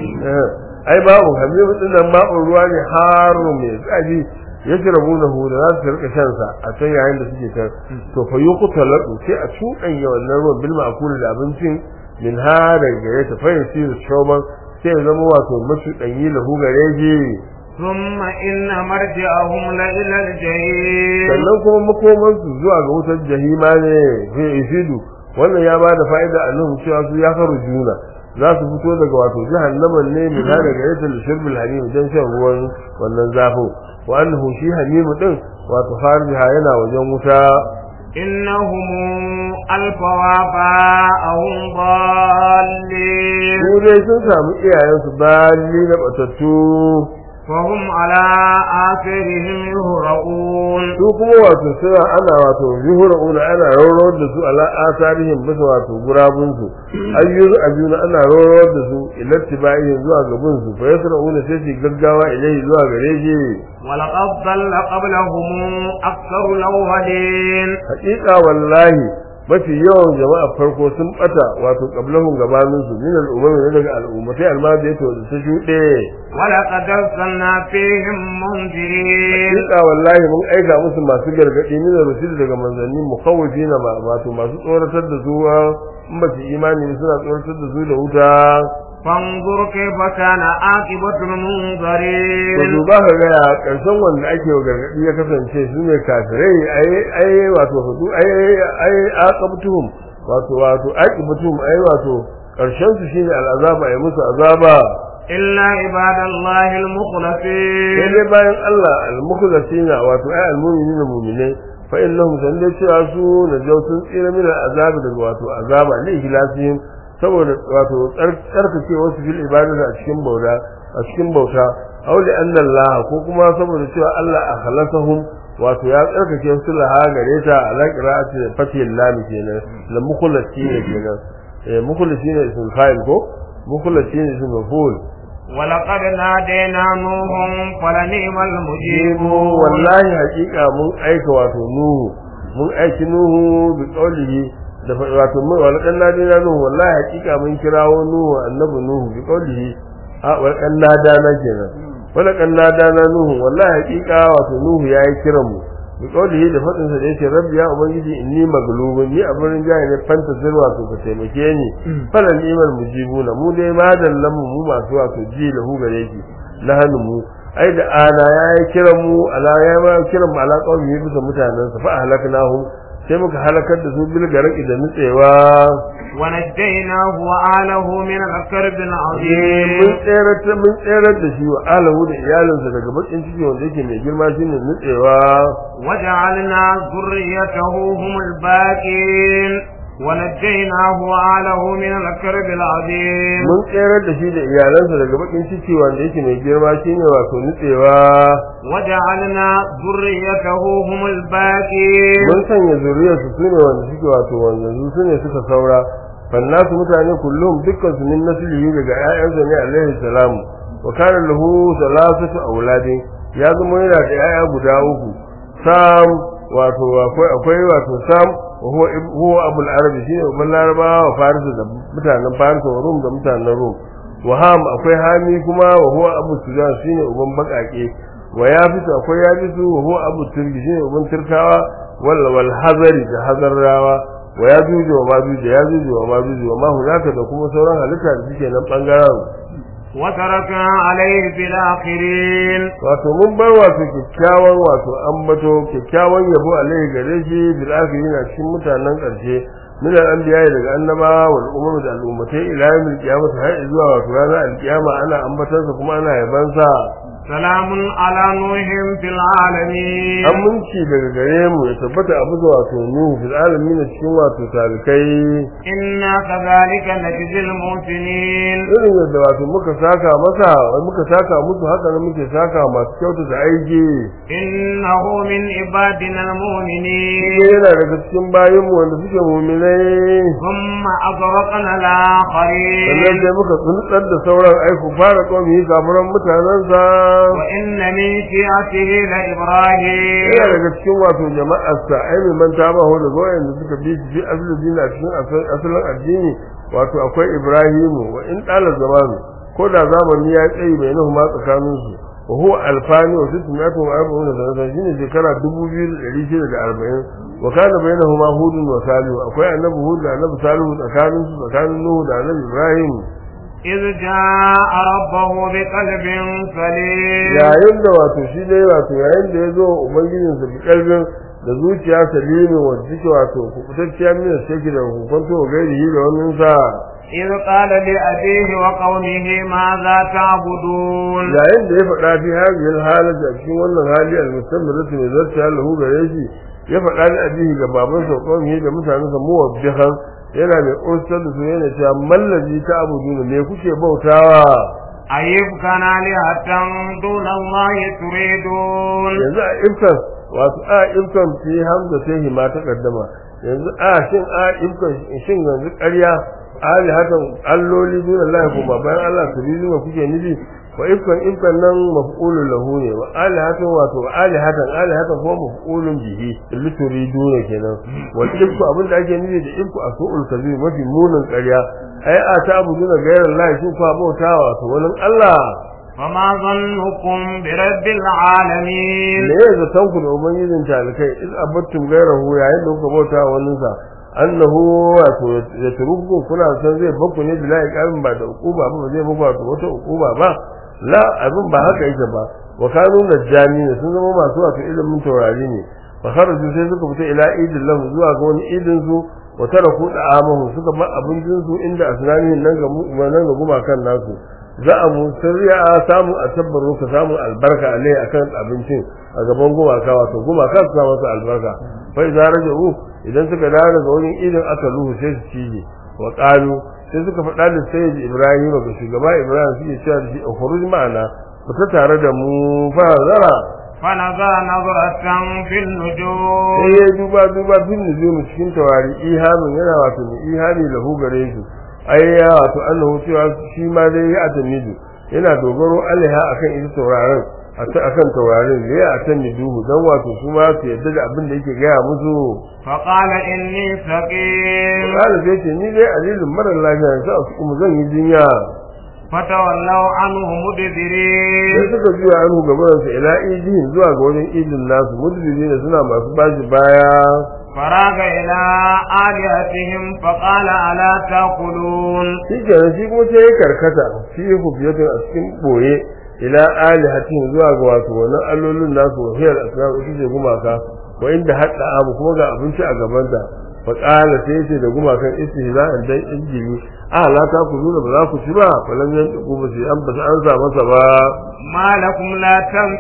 Eh, ai babu hamim din nan ma'un ruwa ne haru mai tsaji yashrabunahu da za su rika shan sa a can yayin da suke kan to fa yuqtalu sai a cuɗanya wannan ruwan bil ma'kul da abincin min ha daga gare ta fa yasiru shoman sai ya zama wato mashi danyi lahu gare shi ثم إن مرجعهم لإلى الجحيم sannan kuma makomansu zuwa ga wutar jahima ne fi isidu wannan ya bada fa'ida a nan cewa su ya faru juna za su fito daga wato jahannaman ne min ha daga yadda shirbil hamim dan shan ruwan wannan zafin wa annahu shi hamimu din wato fariha yana wajen wuta إنهم ألفوا آباءهم ضالين su dai sun samu iyayensu bali na batattu وهم على آثارهم يهرؤون su kuma wato suna ana wato yuhuruna ana rawar da su ala asarihim bisa wato gurabun su ayyuzu abuna ana rawar da su ilattibai zuwa gaban su fa yasrauna sai su gaggawa ilai zuwa gare shi ولقد ضل قبلهم أكثر الأولين haƙiƙa wallahi mafi yawan jama'a farko sun bata wato qablahum gabanin su min al'ummi ne daga al'ummatai almadiyatu da ta shuɗe ولقد أرسلنا فيهم منذرين Hakika wallahi mun aika musu masu gargadi min rusul daga manzanni mukhawifina ma wato masu tsoratar da su in ba su imani ne suna tsoratar da su da wuta فانظر كيف كان عاقبة to المنذرين duba ka ga ya karshen wanda ake wa gargadi ya kasance su ne kafirai ai ai wato hudu ai ai aqabtuhum wato wato aqibtuhum ai wato karshen su shine al'azaba ai musu azaba إلا عباد الله sai المخلصين dai bayan Allah al-mukhlasina wato ai al-mu'minina mu'minai fa innahum sanda cewa su najawtun tsira min al-azab daga wato azaba ne ihlasihim saboda wato tsarkake wasu fil ibadati a cikin bauta a cikin bauta aw li anna Allah ko kuma saboda cewa Allah akhlasahum wato ya tsarkake su laha gare ta ala qira'ati fatihil lam kenan la mukhlasina kenan eh mukhlasina ismul fa'il ko mukhlasina ismul maf'ul ولقد نادينا نوح فلنعم المجيب wallahi hakika mun aika wato nuhu mun aiki nuhu bi qawlihi da fa- wato mun wala kan nadi na nuhu wallahi hakika mun kirawo nuhu annabi nuhu bi qawlihi a wala kan nada na kenan wala kan nada na nuhu wallahi hakika wato nuhu yayi kiran mu bi qawlihi da fadin sa da yake rabbi ya ubangiji inni maglubun ni abin jaye ne fanta zirwa to ka taimake ni falan iman mujibuna mu dai madallan mu mu masu wato ji lahu gare ki lahanu mu ai da ana ya yi kiran mu ala ya ma kiran mu ala qawmi bisa mutanen sa fa ahlaknahum sai muka halakar da su bil garaki da nutsewa ونجيناه وآله من الكرب mun العظيم tsere mun tsere da shi wa alahu da iyalinsa daga bakin ciki wanda yake mai girma shine nutsewa وجعلنا ذريته هم الباقين ونجيناه وآله من الكرب العظيم mun tsere da shi da iyalansa daga bakin ciki wanda yake mai girma shine wato nutsewa وجعلنا ذريته هم الباقين mun sanya zuriyarsu su ne wanda suke wato wanzanzu su ne suka saura fannasu mutane kullum dukkan su min naslihi daga ƴaƴansa ne alaihi salam wa kana lahu salasatu auladin ya zama yana da ƴaƴa guda uku sam wato akwai akwai wato sam wa huwa ib- huwa abul arabi shine uban larabawa wa faris da mutanen faris wa rum da mutanen rum wa ham akwai hami kuma wa huwa abu sudan shine uban bakake wa yafisu akwai yafisu wa huwa abu turki shine uban turkawa wal wal hazari da hazarrawa wa yajuju wa majuju yajuju wa majuju wa ma hunaka da kuma sauran halitta da suke nan bangaren وتركنا عليه في الآخرين wato mun bar wato kyakkyawan wato ambato kyakkyawan yabo alaihi gare shi bil akhirin a cikin mutanen karshe min al anbiya daga annabawa wal umam da al'ummatai ila yawmil qiyamah har zuwa wato ranar alkiyama ana ambatansa kuma ana yabansa سلام على نوح في العالمين aminci daga gare mu ya tabbata abu da wato nuhu fil alamin cikin wato talikai إنا كذلك نجزي المحسنين irin yadda wato muka saka masa muka saka musu haka ne muke saka masu kyautu da aiki إنه من عبادنا المؤمنين shi yana daga cikin bayan mu wanda suke mu'minai ثم أغرقنا sannan الآخرين sai muka tsuntsar da sauran aiku fara kawai kafiran mutanensa وإن من شيعته لإبراهيم yana daga cikin wato jama'arsa ai mai manta ba ho da goyen da suka bi shi asalin dini a cikin asal- asalin addini wato akwai ibrahimu wa in ɗalar zamanu ko da zamani ya tsayi bai nahu ma tsakaninsu wa huwa alfani wa sittin ya tuwa arba'un da sanatan shine shekara dubu biyu da ɗari shida da arba'in wa kana bainahuma hudun wa salihu akwai annabi hud da annabi salihu tsakaninsu tsakanin nuhu da annabi ibrahim إذ جاء ربه بقلب سليم yayin da wato shi dai wato yayin da ya zo ubangijinsa bi kalbin da zuciya salimin wanda take wato kubutacciya min sheki da hukunto gairihi da wannan sa إذ قال لأبيه وقومه ماذا تعبدون yayin da ya faɗa fi hadhihi halati a cikin wannan hali al-mustamiratu mai zarta lahu gare shi ya faɗa da abihi ga babansa qawmi da mutanensa muwabbihan yana mai ƙursar da su yana cewa mallazi ta abuduna me kuke bautawa أيبكى آلهة دون الله تريدون yanzu a ifkan wato a ifkan fi hamza sai hima ta kaddama yanzu a shin a ifkan shin yanzu ƙarya ali hakan alloli dun Allah ko ba bayan Allah su bi zuwa kuke nufi wa ifkan ifkan nan maf'ulun lahu ne wa ali hatan wato ali hatan ali hatan ko maf'ulun bihi lituri dun kenan wal ifku abinda ake nufi da ifku a su'ul kabir mafi munin ƙarya ai a ta abu duna gairar Allah shin fa bautawa wato wani Allah فما ظنكم برب العالمين me ya zaton ku da ubangijin talikai in abattum gairahu yayin da kuka bauta wa wani sa annahu wato ya turuku kuna san zai baku ne bila iqamin ba da ukuba ba ba zai baku wato wata ukuba ba la abin ba haka yake ba wa kanu najjami ne sun zama masu wato ilimin taurari ne fa kharaju sai suka fita ila idin lahu zuwa ga wani idin su wa taraku da'amahu suka bar abincin su inda asnani nan ga mu nan ga gumakan nasu za a mu sirriya samu a tabbaru ka samu albarka alai akan abincin a gaban gumaka wato gumaka su samu albarka fa idza raja'u idan suka dawo daga wurin idin aka luhu sai su cije wa qalu sai suka faɗa da sayyid ibrahim ga shugaba ibrahim suke cewa da shi ukhruj ma'ana fita tare da mu fa zara فنظر نظرة في sai النجوم ya duba duba bin nujum cikin tawari ihamin yana wato mai ihami lahu gare su ai ya wato annahu cewa shi ma dai ya atamidu yana dogaro alaiha akan ita tauraron akan taurarin ne ya atamidu dan wato su ma su yadda da abin da yake gaya musu فقال إني سقيم kala sai ce ni dai alilin mara lafiya sai a kuma zan yi jinya فتولوا عنه sai مدبرين suka juya anhu gaban sa ila idin zuwa ga wajen idin nasu mudbiri ne suna masu bashi baya فراغ إلى آلهتهم فقال ألا تأكلون shi kenan shi kuma sai ya karkata fi hufiyatun a cikin boye ila alihatin zuwa ga wato wannan allolin nasu wa hiyar asrar ita ce gumaka wa inda hadda abu kuma ga abinci a gaban ta fa qala sai yace da gumakan istihza'an dan injili a la ta ku zuna ba za ku ci ba falan yan ku ba sai an ba su an sa masa ba ما لكم لا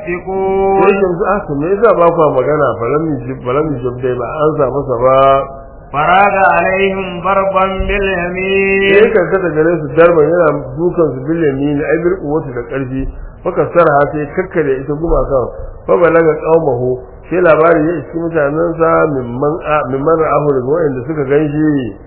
تنطقون sai yanzu a to me yasa ba ku magana falan mi jib falan mi jib dai ba an sa masa ba فراغ عليهم ضربا sai باليمين karkata gare su darban yana dukan su bil yamin ai bir kuwatu da karfi faka sarha sai kakkare ita gumakan fa balaga qaumahu sai labari ya iski mutanen sa mimman a mimman ra'ahu daga wanda suka ganshi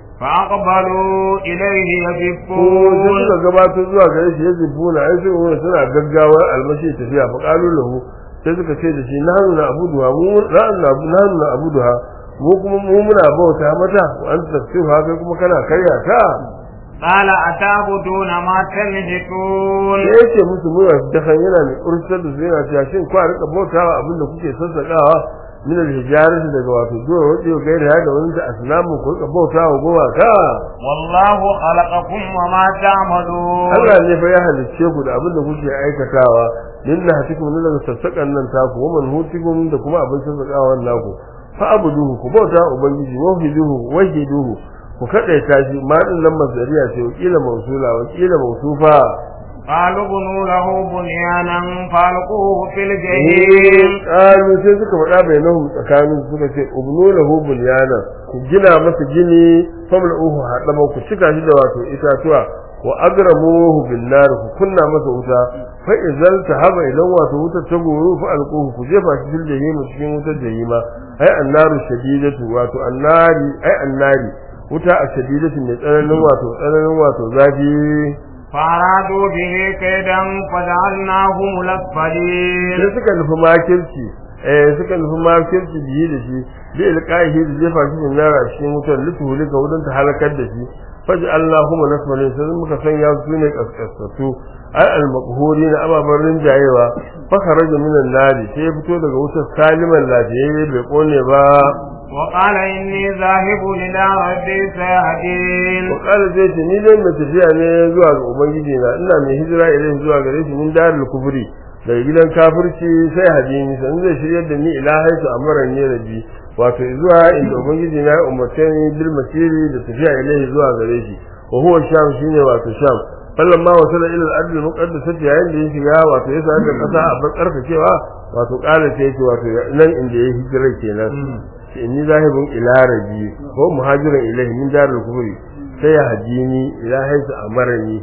فأقبلوا إليه ko sai يزفون suka gabatar zuwa gare shi ya zibuna ai sai wani suna gaggawar almashi tafiya fa qalu lahu sai suka ce da shi nahnu na abuduha mu nahnu nahnu na abuduha mu kuma mu muna bauta mata wa anta tafsiruha kai kuma kana karya ta قال أتعبدون ما تنهكون da yake musu muna dakan yana mai ursar da su yana cewa shin kwa rika bautawa abin da kuke sassakawa min al-hijarati daga wato zuwa wajen gaira ya da wani da asnamu ku rika bautawa gowa ka والله خلقكم وما تعملون Allah ne fa ya halicce ku da abin da kuke aikatawa linna hatikum min daga sassakan nan taku wa man hutikum da kuma abin sassakawa naku fa abuduhu ku bauta ubangiji wahiduhu wahiduhu ku kadaita shi ma din nan masdariya ce wakila mausula wakila mausufa قالوا بنوا له بنيانا فالقوه في الجحيم qalu sai suka faɗa bainahum tsakanin su suka ce ubnu lahu bunyana ku gina masa gini famla'uhu hadama ku cika shi da wato itatuwa wa agramuhu bin nar ku kunna masa wuta fa idzal tahaba idan wato wutar ta goro fa alquhu ku jefa shi fil jahim cikin wutar jahima ai annaru shadidatu wato annari ai annari wuta a shadidatu mai tsananin wato tsananin wato zafi فأرادوا به كيدا فجعلناهم الأسفلين sai suka nufi makirci eh suka nufi makirci biye da shi bi ilqaihi da jefa shi min nara cikin wutar lituhuli ga wurin ta halakar da shi faji Allahumma nasmani sai muka sanya su ne kaskasatu ai al na ababan rinjayewa fa kharaja min an-nari sai ya fito daga wutar saliman lafiyayye bai kone ba وقال إني ذاهب إلى ربي سيهدين wa qala zai ce ni dai mai tafiya ne zuwa ga ubangiji na ina mai hijira ilai zuwa gare shi min darul kufri daga gidan kafirci sai hadini san zai shiryar da ni ila haitu amaran ne rabbi wato zuwa inda ubangiji na ya umarce ni bil masiri da tafiya ilai zuwa gare shi wa huwa sham shine wato sham fallan ma wasala ila al-ardh al-muqaddasah yayin da ya shiga wato ya sa da kasa a bar karkacewa wato qala sai ce wato nan inda ya hijira kenan inni zahibun ila rabbi ko muhajirin ilahi min darul kufri sai ya hajini ila haisu amarani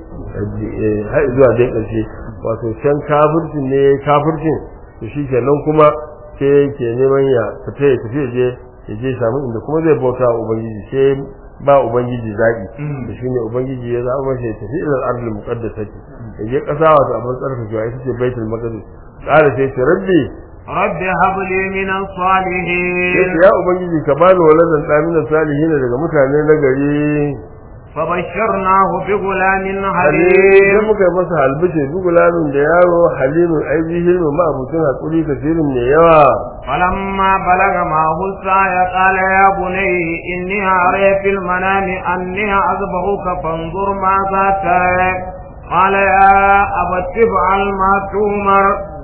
har zuwa dai ƙarshe wato can kafircin ne kafircin to shi kenan kuma sai yake neman ya fita ya tafi je ya je samu inda kuma zai bauta wa ubangiji sai ba ubangiji zaɓi da shi ne ubangiji ya zaɓa masa ya tafi ilal ardul muqaddasati ya je ƙasa wato abin tsarkakewa ita ce baitul maqdis ƙara sai ce rabbi رب هب لي من الصالحين yace ya ubangiji ka bani waladan da min salihin daga mutane na gari فبشرناه بغلام sai حليم muka yi masa halbice bugulamin da yaro halimin aibi hilmin ma abucin hakuri kasirin mai yawa فلما بلغ معه السعي قال يا بني إني أرى في المنام أني أذبحك فانظر ماذا ترى قال يا أبت افعل ما تؤمر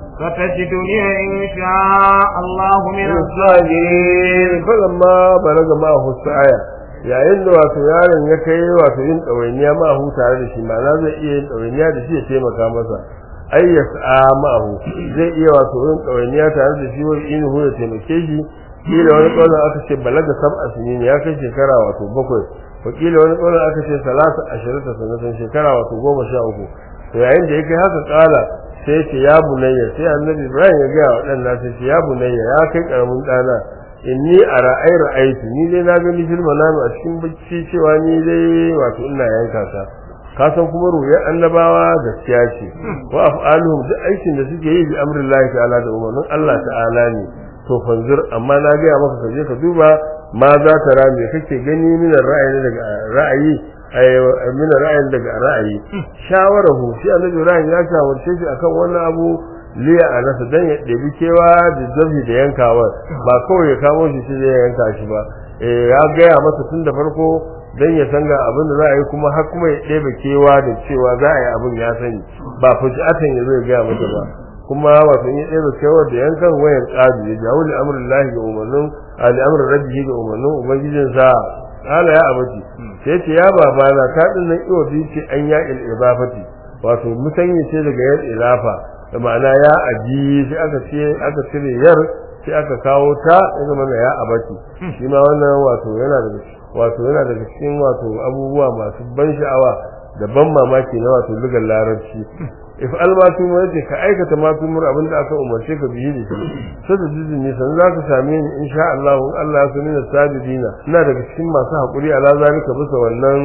ستجدني إن شاء الله من الصابرين falamma balaga ma husaya yayin da wato yaron ya kai wato yin ɗawainiya ma hu tare da shi ma'ana zai iya yin ɗawainiya da shi ya taimaka masa ai ya sa'a ma'ahu zai iya wato yin ɗawainiya tare da shi wani inuhu ya taimake shi kila wani ƙaunar aka ce balaga sab'a sinin ya kai shekara wato bakwai wakila wani ƙaunar aka ce salasa ashirin ta sanatan shekara wato goma sha uku to yayin da ya kai haka ƙala sai ce ya bunayya sai annabi ibrahim ya gaya wa ɗan nasa ce ya bunayya ya kai ƙaramin ɗana inni a ra'ai ra'aitu ni dai na gani fil manami a cikin bacci cewa ni dai wato ina yanka ka ka san kuma ruyan annabawa gaskiya ce wa af'aluhum duk aikin da suke yi bi amrillahi ta'ala da umarnin Allah ta'ala ne to fanzur amma na gaya maka ka je ka duba ma za ta ra me kake gani min ra'ayi daga ra'ayi ay min ra'ayin daga ra'ayi shawarahu shi annabi Ibrahim ya shawarce shi akan wannan abu liya a nasa dan ya ɗebi kewa da zafi da yankawar ba kawai ya kamo shi sai ya yanka shi ba eh ya gaya masa tun da farko dan ya san ga abin da za a yi kuma har kuma ya ɗebe kewa da cewa za a yi abin ya sani ba fujiatan ya zo ya gaya masa ba kuma wato in ya ɗebe kewa da yankan wayan ƙadu ya jawo li amrin lahi ga umarnin ali amrin rabbihi ga umarnin ubangijinsa kala ya abaci sai ce ya babana ta ɗin nan iwa biyu ce an ya il ibafati wato musanye ce daga yan ilafa da ma'ana ya aji sai aka ce aka cire yar sai aka kawo ta ya zama da ya abaci shi ma wannan wato yana daga wato yana daga cikin wato abubuwa masu ban sha'awa da ban mamaki na wato lugar larabci if almatu yace ka aikata ma tumur abin da aka umarce ka biyi da shi sai da jiji ne san za ka same ni insha Allah in Allah ya sani da sabidina ina daga cikin masu hakuri ala zalika bisa wannan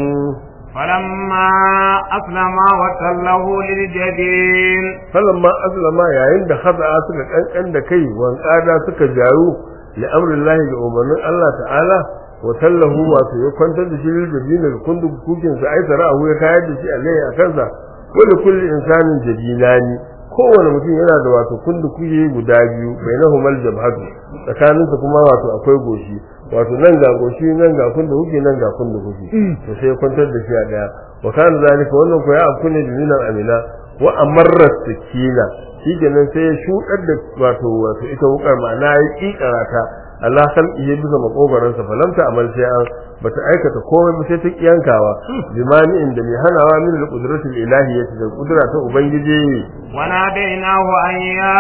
فلما أسلم وتله للجبين falamma aslama yayin da khada'a suka kankan da kai wan kada suka jaru li amrillahi ga umarnin Allah ta'ala wa tallahu wato ya kwantar da shi liljabina ga kundu kukin sa ai sara'ahu ya kayar da shi alai a kansa kullu kulli insanin jadilani kowane mutum yana da wato kundu kuye guda biyu bainahumal jabhatu tsakaninsa kuma wato akwai goshi wato nan ga goshi nan ga kundu kuke nan ga kundu kuke to sai ya kwantar da shi a daya wa kana zalika wannan ko ya afku ne dalilan amina wa amarra sakina shi kenan sai ya shudar da wato wato ita wukar ma'ana ya kikara ta Allah san iya bisa makogaran sa falamta amal sai an bata aikata komai ba sai ta kiyankawa bimani inda mai hanawa min al-qudratil ilahiyyati da kudura ta ubangiji وناديناه أن يا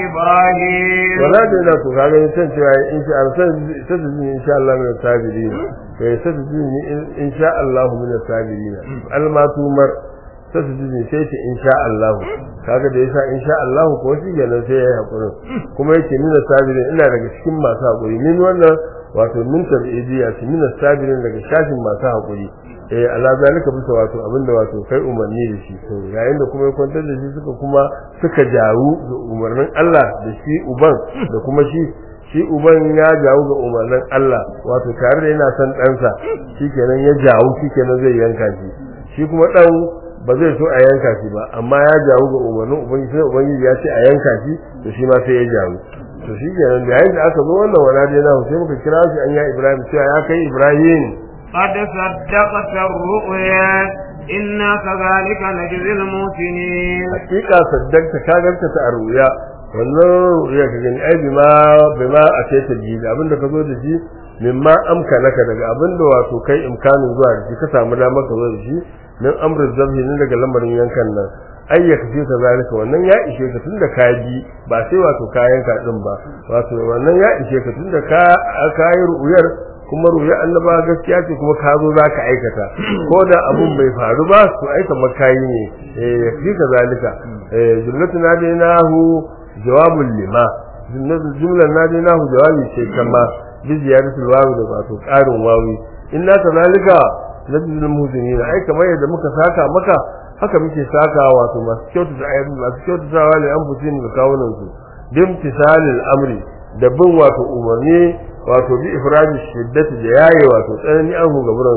إبراهيم wala da ina ku kaga ni san cewa in sha Allah sai da in sha Allah min sabirin kai sai da in sha Allah min sabirin almatumar sai su ji sai ce insha Allah kaga da yasa insha Allah ko shi kenan sai ya hakuri kuma yake nuna sabirin ina daga cikin masu hakuri min wannan wato min tabi'iyya shi min sabirin daga shafin masu hakuri eh ala zalika bisa wato abinda wato kai umarni da shi to yayin da kuma ya kwantar da shi suka kuma suka jaru da umarnin Allah da shi uban da kuma shi shi uban ya jawo ga umarnin Allah wato tare da yana son ɗansa shikenan ya jawo shikenan zai yanka shi shi kuma ɗan ba zai so a yanka shi ba amma ya jawo ga umarnin ubangiji sai ubangiji ya ce a yanka shi to shi ma sai ya jawo to shi kenan da yayin da aka zo wannan wala dai na sai muka kira shi an ya Ibrahim cewa ya kai Ibrahim قد صدقت الرؤيا إنا كذلك نجزي المحسنين hakika saddaqta ka ganta ta ruya wannan ruya ka gani ai bima bima a ce ta ji da abinda ka zo da shi mimma amkanaka daga abinda wato kai imkanin zuwa da shi ka samu damar ka zo da shi min amrin zabhi ne daga lamarin yankan nan ayyaka fi ka zalika wannan ya ishe ka tunda ka ji ba sai wato kayan ka din ba wato wannan ya ishe ka tunda ka ka yi ru'uyar kuma ruya annaba gaskiya ce kuma ka zo zaka aikata ko da abun bai faru ba to aika makayi ne eh ya fi ka zalika eh jumlatu nadinahu jawabul lima jumlan nadinahu jawabi ce kama bi ziyaratul wawi da wato karin wawi inna kazalika nabiyul muhsinin ai kamar yadda muka saka maka haka muke saka wato masu kyautata ayyuka masu kyautatawa ne an fusi ne kawunan su bimtisalil amri da bin wato umarni wato bi ifradi shiddati da yayi wato tsanani an hu gaburan su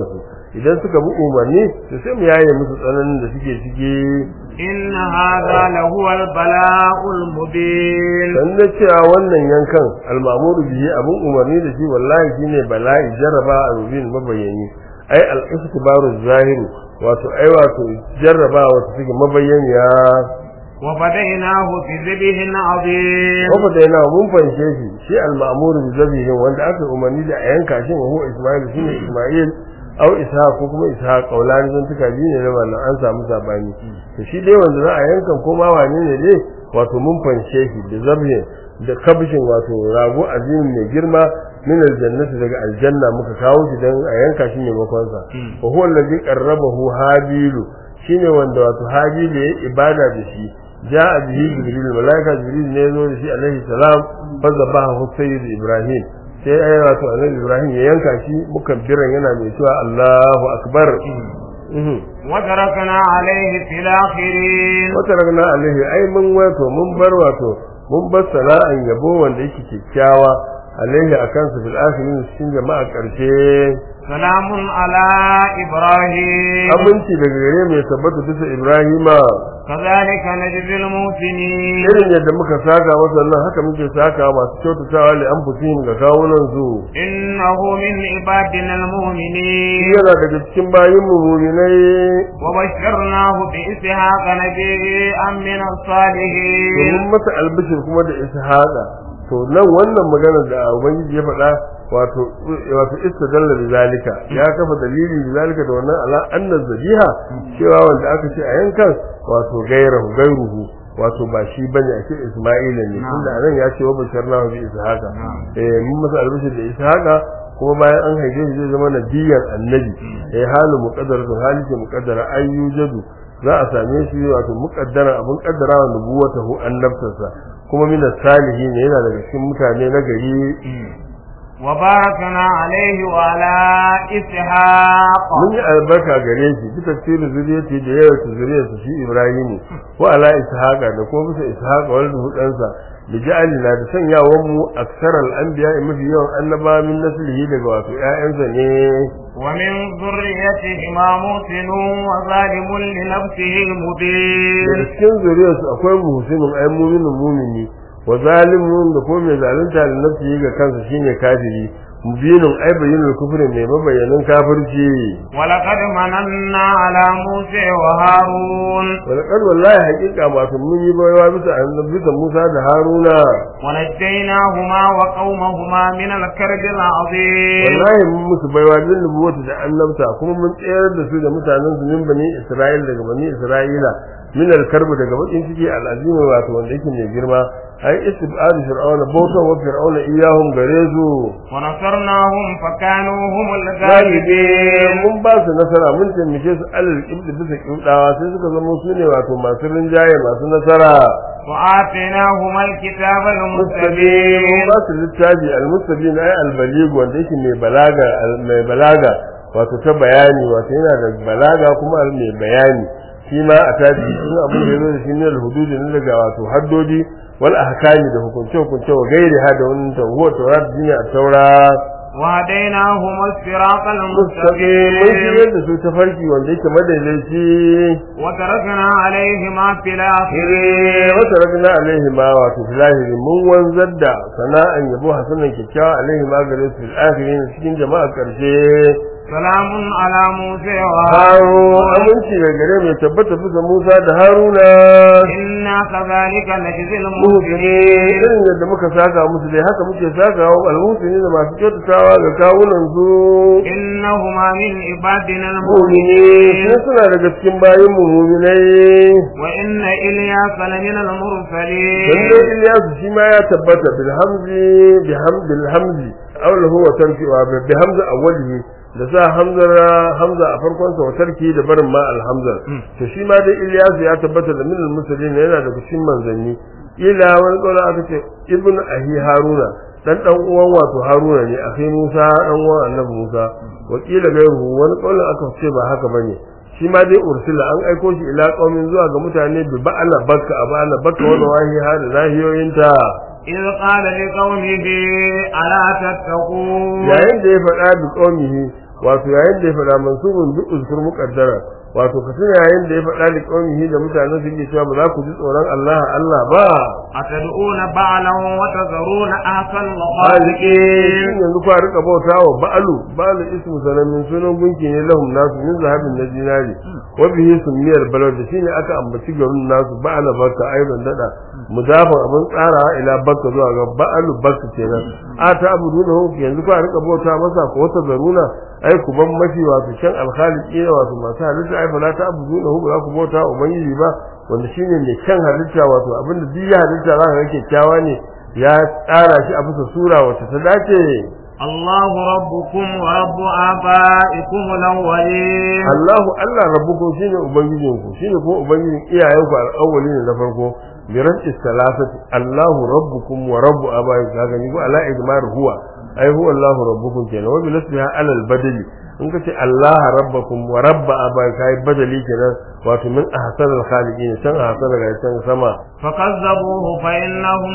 idan suka bi umarni to sai mu yaye musu tsananin da suke ciki إن هذا لهو البلاء المبين dan da cewa wannan yankan al-ma'muru bihi abun umarni da shi wallahi shine bala'i jarraba a rubin mabayani ai al-istibaru zahiri wato ai wato jarraba wato take mabayyaniya وفديناه بذبح عظيم Wafa da yana mun fanshe shi shi al-ma'muru bi zabihin wanda aka umarni da a yanka shi wa huwa Isma'il shine Isma'il au Ishaq ko kuma Ishaq kaulani sun tuka biyu ne da wannan an samu sabani to shi dai wanda za a yanka ko ma wane ne dai wato mun fanshe shi da zabihin da kabshin wato rago azim mai girma min aljannati daga aljanna muka kawo shi dan a yanka shi ne makon sa wa huwa allazi qarrabahu habilu shine wanda wato habilu ya ibada da shi ja'a bihi jibril malaika jibril ne zo da shi alaihi salam fa zabahu sayyid ibrahim sai ai wato annabi ibrahim ya yanka shi mukabbiran yana mai cewa allahu akbar mhm وتركنا عليه في الآخرين wata ragna alaihi ai mun wato mun bar wato mun bar sana'an yabo wanda yake kyakkyawa alaihi akan su fil akhirin cikin jama'a karshe سلام على إبراهيم abinci daga gare mai tabbata bisa ibrahima كذلك نجزي المحسنين irin yadda muka saka masa nan haka muke saka masu kyautatawa li anfusihim ga kawunan su إنه من عبادنا المؤمنين yana daga cikin bayin mu mu'minai وبشرناه بإسحاق نبيا من الصالحين domin masa albishir kuma da ishaqa to nan wannan magana da ubangiji ya faɗa wato wato istadalla bi zalika ya kafa dalili bi zalika da wannan ala anna zabiha cewa wanda aka ce a yankan wato gairahu gairuhu wato ba shi bane ake isma'ila ne tunda anan ya ce wa basharnahu bi ishaqa eh mun masa albishir da ishaqa kuma bayan an haife shi zai zama nabiyan annabi eh halu muqaddaratu hali ce muqaddara ayyujadu za a same shi wato muqaddara abun kaddara wa nubuwatahu annabtarsa kuma min salihin yana daga cikin mutane na gari وباركنا عليه وعلى إسحاق mun yi albarka gare shi bi tafsirin zuriyati da yawa ta zuriyarsa shi Ibrahim wa ala ishaqa da kuma bisa ishaqa wal hudansa bi ja'alina da sanyawan mu aksaral anbiya mafi yawan annaba min naslihi daga wato ƴaƴansa ne ومن ذريتهما محسن وظالم لنفسه daga مبين cikin zuriyarsu akwai muhsinin ay mu'minin mu'mini wa zalimun da kuma mai zalunta da nafsihi ga kansa shine kafiri mubinin ay bayyinul kufri mai mabayyanin kafirci ولقد مننا على موسى وهارون walaqad wallahi haqiqa ma sun mun yi bayawa bisa annabi bisa Musa da Haruna ونجيناهما وقومهما من الكرب العظيم wallahi mun musu baiwa din nubuwata da annabta kuma mun tsayar da su da mutanen su min bani Isra'il daga bani Isra'ila min al-karb daga bakin ciki al-azim wato wanda yake mai girma ai istibad fir'auna bautan wa fir'auna iyahum gare su ونصرناهم فكانوا هم galibi الغالبين mun ba su nasara mun taimake su alal ibdi bisa kidawa sai suka zama su ne wato masu rinjaye masu nasara وآتيناهما الكتاب mustabin mun المستبين ba su littafi al-mustabin ay al-baligh wanda yake mai balaga mai balaga wato ta bayani wato yana da balaga kuma mai bayani shi ma a tafi shi abin da yazo da shi ne al-hudud ne daga wato haddodi wal ahkami da hukunce hukunce wa gairi ha da wannan tawwa tawrat dini a taura وهديناهما الصراط mustaqim mun المستقيم shirye da su ta farki wanda yake madaidaici وتركنا عليهما في Eh, الآخرين wata ragna alaihi ma wato filahiri mun wanzar da sana'an yabo hasanan kyakkyawa alaihi ma gare su fil akhirin cikin jama'a karshe سلام على موسى Haro وهارون aminci da gare mai tabbata bisa Musa da Haruna إنا كذلك نجزي muhsini المحسنين irin yadda muka saka musu dai haka muke saka wa almusini da masu kyautatawa ga kawunan su إنهما من عبادنا mu'mini المؤمنين sun suna daga cikin bayin mu mu'minai وإن إلياس لمن dan المرسلين dai Ilyasu shi ma ya tabbata bil hamzi bi hamdil hamzi aw lahu wa tarki wa bi hamza awwalihi da sa hamzar hamza a farkon sa wa tarki da barin ma alhamza to shi ma dai Ilyasu ya tabbata da min al-muslimin yana da cikin manzanni ila wani kaula aka ce ibn ahi haruna dan dan uwan wato haruna ne akhi musa dan uwan annabi musa wakila gairu wani kaula aka ce ba haka bane shi ma dai ursila an aiko shi ila qaumin zuwa ga mutane bi ba'ala bakka a ba'ala bakka wani wahi ha da nahiyoyinta إذ قال لقومه ألا تتقون yayin da ya faɗa bi qaumihi wato yayin da ya faɗa mansubun duk uzkur muqaddara wato ka tuna yayin da ya faɗa da qaumihi da mutanen su ke cewa ba za ku ji tsoron Allah Allah ba أتدعون بعلا وتذرون أحسن Halike الخالقين yanzu kwa rika bauta wa ba'alu ba'alu ismu sanamin sunan gunki ne lahum nasu min zahabin na dinari wa bihi sunniyar balad da shine aka ambaci garin nasu ba'ala bakka aidan dada mudafan abin tsarawa ila bakka zuwa ga ba'alu bakka kenan a ta abuduna hu yanzu kwa rika bauta masa ko wata zaruna ai ku ban mafi wato shan alkhaliqi wato masu halitta ai fa la ta abuduna hu ba za ku bauta wa ubangiji ba wanda shine mai kyan halitta wato abinda duk ya halitta za ka ga kyakkyawa ne ya tsara shi a bisa sura wacce ta dace الله ربكم ورب آبائكم الأولين Allahu Allah rabbukum shine ubangijinku shine kuma ubangijin iyayenku al-awwalin na farko bi rabbi salasati Allahu rabbukum wa rabbu abaikum kaga ni ko ala ijmar huwa ai huwa Allahu rabbukum kenan wa bi nasbiha ala al-badali in ka ce Allah rabbakum wa rabba abaikum kai badali kenan wato min ahsan al-khaliqin san ahsan ga can sama فكذبوه فإنهم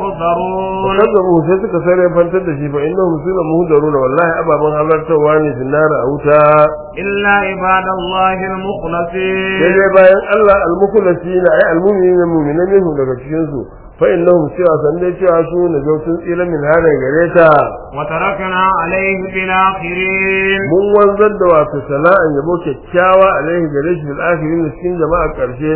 لمهضرون kazzabu sai suka sare fantar da shi fa innahum suna muhdaruna wallahi ababan halartawa ne dinnar a wuta إلا عباد الله sai المخلصين dai bayan Allah al-mukhlasina ay al-mu'minina mu'minan minhu daga cikin su fa innahum cewa san dai cewa su ne gautun tsira min hada gare ta وتركنا عليه في الآخرين mun wanzar da wato sana'an yabo kyakkyawa alaihi gare shi fil akhirin cikin jama'a karshe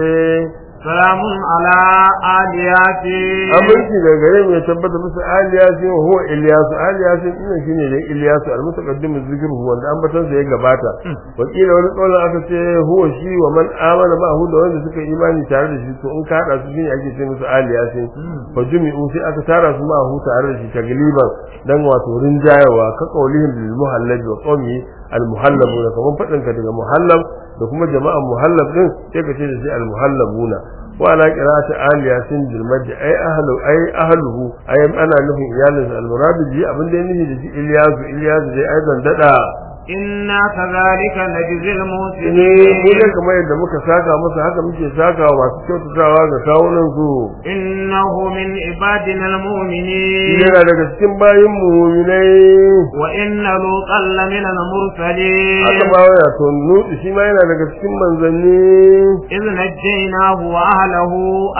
سلام على آل ياسين aminci daga gare mu ya tabbata musu aliyasin wa huwa ilyasu aliyasin din shine dai ilyasu al-mutaqaddim zikru wanda ambatan sa ya gabata wakila wani kaulan aka ce huwa shi wa man amana ba hu da wanda suka imani tare da shi to in ka hada su shine ake ce musu aliyasin fa jumi'u sai aka tara su ma hu tare da shi tagliban dan wato rinjayawa ka qaulihim bil muhallab wa qawmi al muhallabuna kaman fadin ka daga muhallab da kuma jama'an muhallab din sai ka ce da shi al muhallabuna wa ala qira'ati aliyasin bil mad ay ahlu ay ahluhu ay ana nufin iyalin al murad bi abin da yake da shi Ilyasu Ilyasu dai aidan dada إنا كذلك نجزي ne mu المحسنين ne kamar yadda muka saka masa haka muke saka wa masu kyautatawa ga kawunan su إنه من عبادنا المؤمنين yana daga cikin bayin mu'minai وإن لوطا لمن المرسلين haka ma waya to nuɗi shi ma yana daga cikin manzanni إذ نجيناه وأهله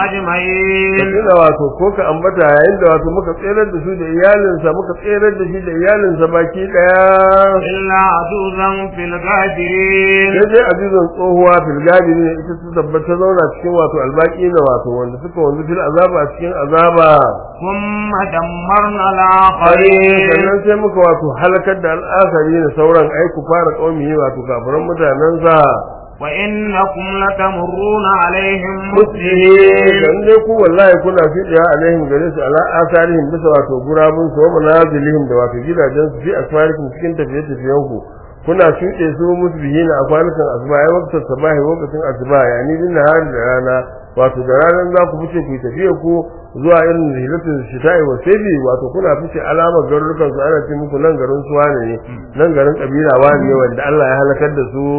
أجمعين Katsina wato ko ka ambata yayin da wato muka tserar da su da iyalinsa muka tserar da shi da iyalinsa baki daya إلا عجوزا في الغابرين sai dai azizan tsohuwa filgadi ne ita su tabbata zauna cikin wato albaki na wato wanda suka wanzu fil azaba a cikin azaba ثم دمرنا Hari الآخرين sannan sai muka wato halakar da al'asari da sauran aiku fara ƙaumi wato kafiran mutanensa وإنكم لتمرون عليهم muslimin مسلمين dan dai ku wallahi kuna fidiya alaihim gare su ala asarihim bisa wato gurabun su wa manazilihim da wato gidajen su fi asfarikum cikin tafiye tafiyen ku kuna shuɗe su musbihina a kwanukan asuba ai waktar sabahi lokacin asuba yani din nahar da rana wato da ranar za ku fice ku yi tafiya ku zuwa irin rilatul shita'i wa sabi wato kuna fice alamar garurukan su ana ce muku nan garin su wane ne nan garin kabila wane ne wanda Allah ya halakar da su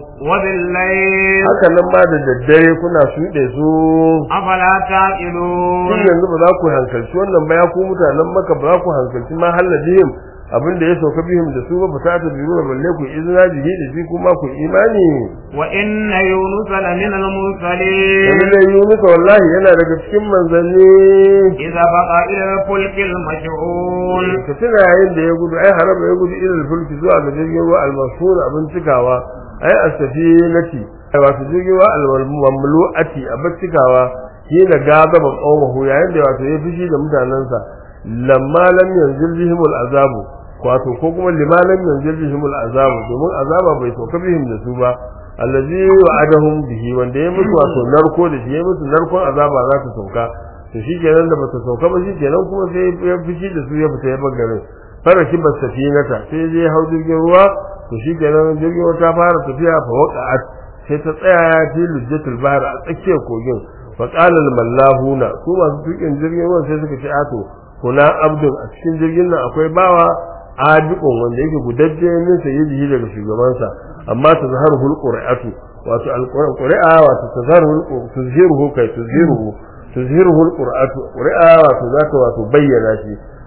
وبالليل haka nan ma da daddare kuna shuɗe su أفلا Shin تعقلون yanzu ba za ku hankalci wannan ba ya ku mutanen maka ba za ku hankalci ma halladihim abin da ya sauka bihim da su ba fa ta biyu da balle ku izina bihi da shi kuma ku imani وإن يونس لمن yanzu المرسلين da Yunus wallahi yana daga cikin manzanni إذا بقى إلى الفلك المشحون ka tuna yayin da ya gudu ai haraba ya gudu ilal fulki zuwa ga jirgin ruwa al-mashhur abin cikawa ai as-safinati ai wato jirgin ruwa al-mamlu'ati abin cikawa shi da gazaba qawmuhu yayin da wato ya fishi da mutanansa lamma lam yanzil bihim al-azabu wato ko kuma lima lam yanzil bihim al-azabu domin azaba bai sauka bihim da su ba allazi wa'adahum bihi wanda ya musu wato narko da shi ya musu narkon azaba za ta sauka to shikenan da bata sauka ba shikenan kuma sai ya fishi da su ya fita ya bangare fara shi ba safinata sai je hau jirgin ruwa to shikenan jirgin ruwa ta fara tafiya fa waqa'at sai ta tsaya fi lujjatul bahr a tsakiyar kogin fa qala al mallahuna su masu tukin jirgin ruwa sai suka ce ato kuna abdul a cikin jirgin nan akwai bawa adikon wanda yake gudajje min sayyidihi daga shugabansa amma ta zaharu qur'atu wato alquran qur'a wato tazharu tuzhiruhu kai tuzhiruhu tuzhiruhu alqur'atu qur'a wato zaka wato bayyana shi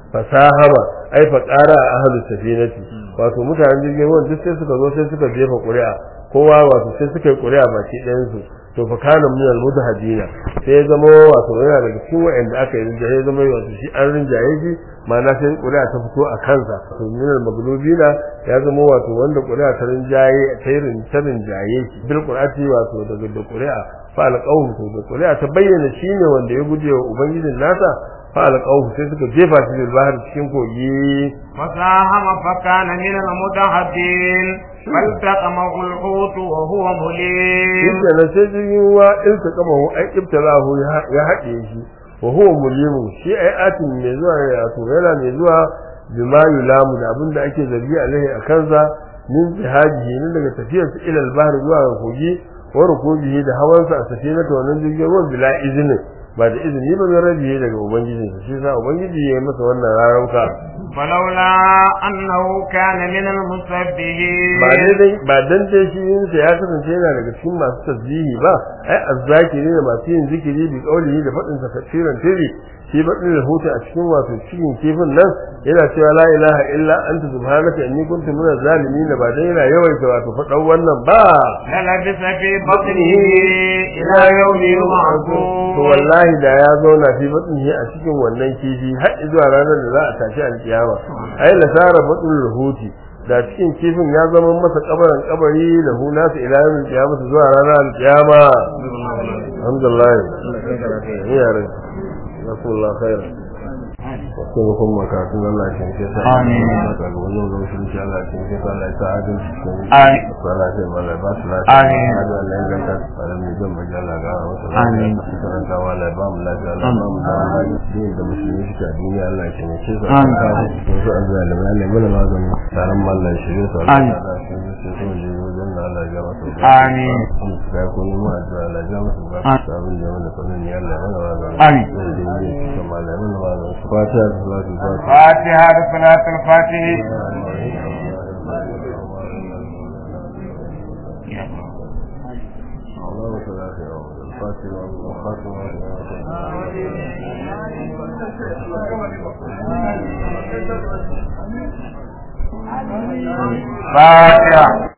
fasahama ai fa qara ahlus safinati wato mutanen jirgin ruwan duk sai suka zo sai suka jefa ƙuri'a kowa wato sai suka yi ƙuri'a baki ɗayan su to fa kana min al mudahadina sai ya zama wato yana daga cikin wa'anda aka yi rinjaye ya zama wato shi an rinjaye shi ma'ana sai ƙuri'a ta fito a kansa to min al maglubina ya zama wato wanda ƙuri'a ta rinjaye ta yi ta rinjaye shi bil qur'ati wato daga da ƙuri'a fa al qawm to da ƙuri'a ta bayyana shine wanda ya guje wa ubangijin nasa fa al qawm sai suka jefa shi bil bahar cikin kogi فساهم فكان من المدحضين فالتقمه الحوت وهو مليم inda na sai jirgin ruwa in ta kama hu ai ibtalahu ya haɗe shi wa huwa mulimu shi ai atin mai zuwa ya to yana mai zuwa bima yulamu da abin da ake zargi alaihi a kansa min jihadihi ne daga tafiyar sa ila al-bahr zuwa ga kogi wa rukubihi da hawansa a safina ta wannan jirgin ruwan bila izini ba da izini ba zai rabiye daga ubangijinsa shi sa ubangiji ya yi masa wannan rarauka فلولا أنه كان من ba المسبحين dai ba dan dai shi yin sa ya kasance yana daga cikin masu tasbihi ba ai azzakiri da masu yin zikiri bi qaulihi da fadin sa tafsiran tiri shi badin rahoto a cikin wato cikin kifin nan yana cewa la ilaha illa anta subhanaka inni kuntu minaz zalimin ba dai yana yawaita wato fadan wannan ba للبث في بطنه إلى يوم to يبعثون wallahi da ya zauna fi batnihi a cikin wannan kifi har zuwa ranar da za a tashi alkiyama ai la sara batul ruhuti da cikin kifin ya zama masa kabarin kabari da hu nasu ila yawmin qiyamah zuwa ranar alkiyama alhamdulillah ya rai rasulullah khair wasu ne kuma makatun Allah shi ke sa Amin. ga wannan lokacin shi Allah shi ke sa Allah ya sa adalci cikin Amin. salati mala ba su lafiya Amin. hada Allah ya ganta alamin zan baje Allah ga wasu Amin. karanta wa Allah ba mu lafiya Allah ba mu zaman lafiya din da musulmi suke a duniya Allah ya kene su Amin. wasu azzalimi Allah ya mana magani taron mallan shirye su Allah Amin. ya da su su su je wajen da Allah ya ga masu Amin. ga ko ne mu addu'a Allah ya ga masu ba Amin. sabon da mana sanin ya Allah ya mana magani Amin. zai je ne cikin mallan mana magani fatiha da salatu fatiha فاتحة صلاة الفاتح اللهم صل على سيدنا الفاتحة والخاتمة فاتحة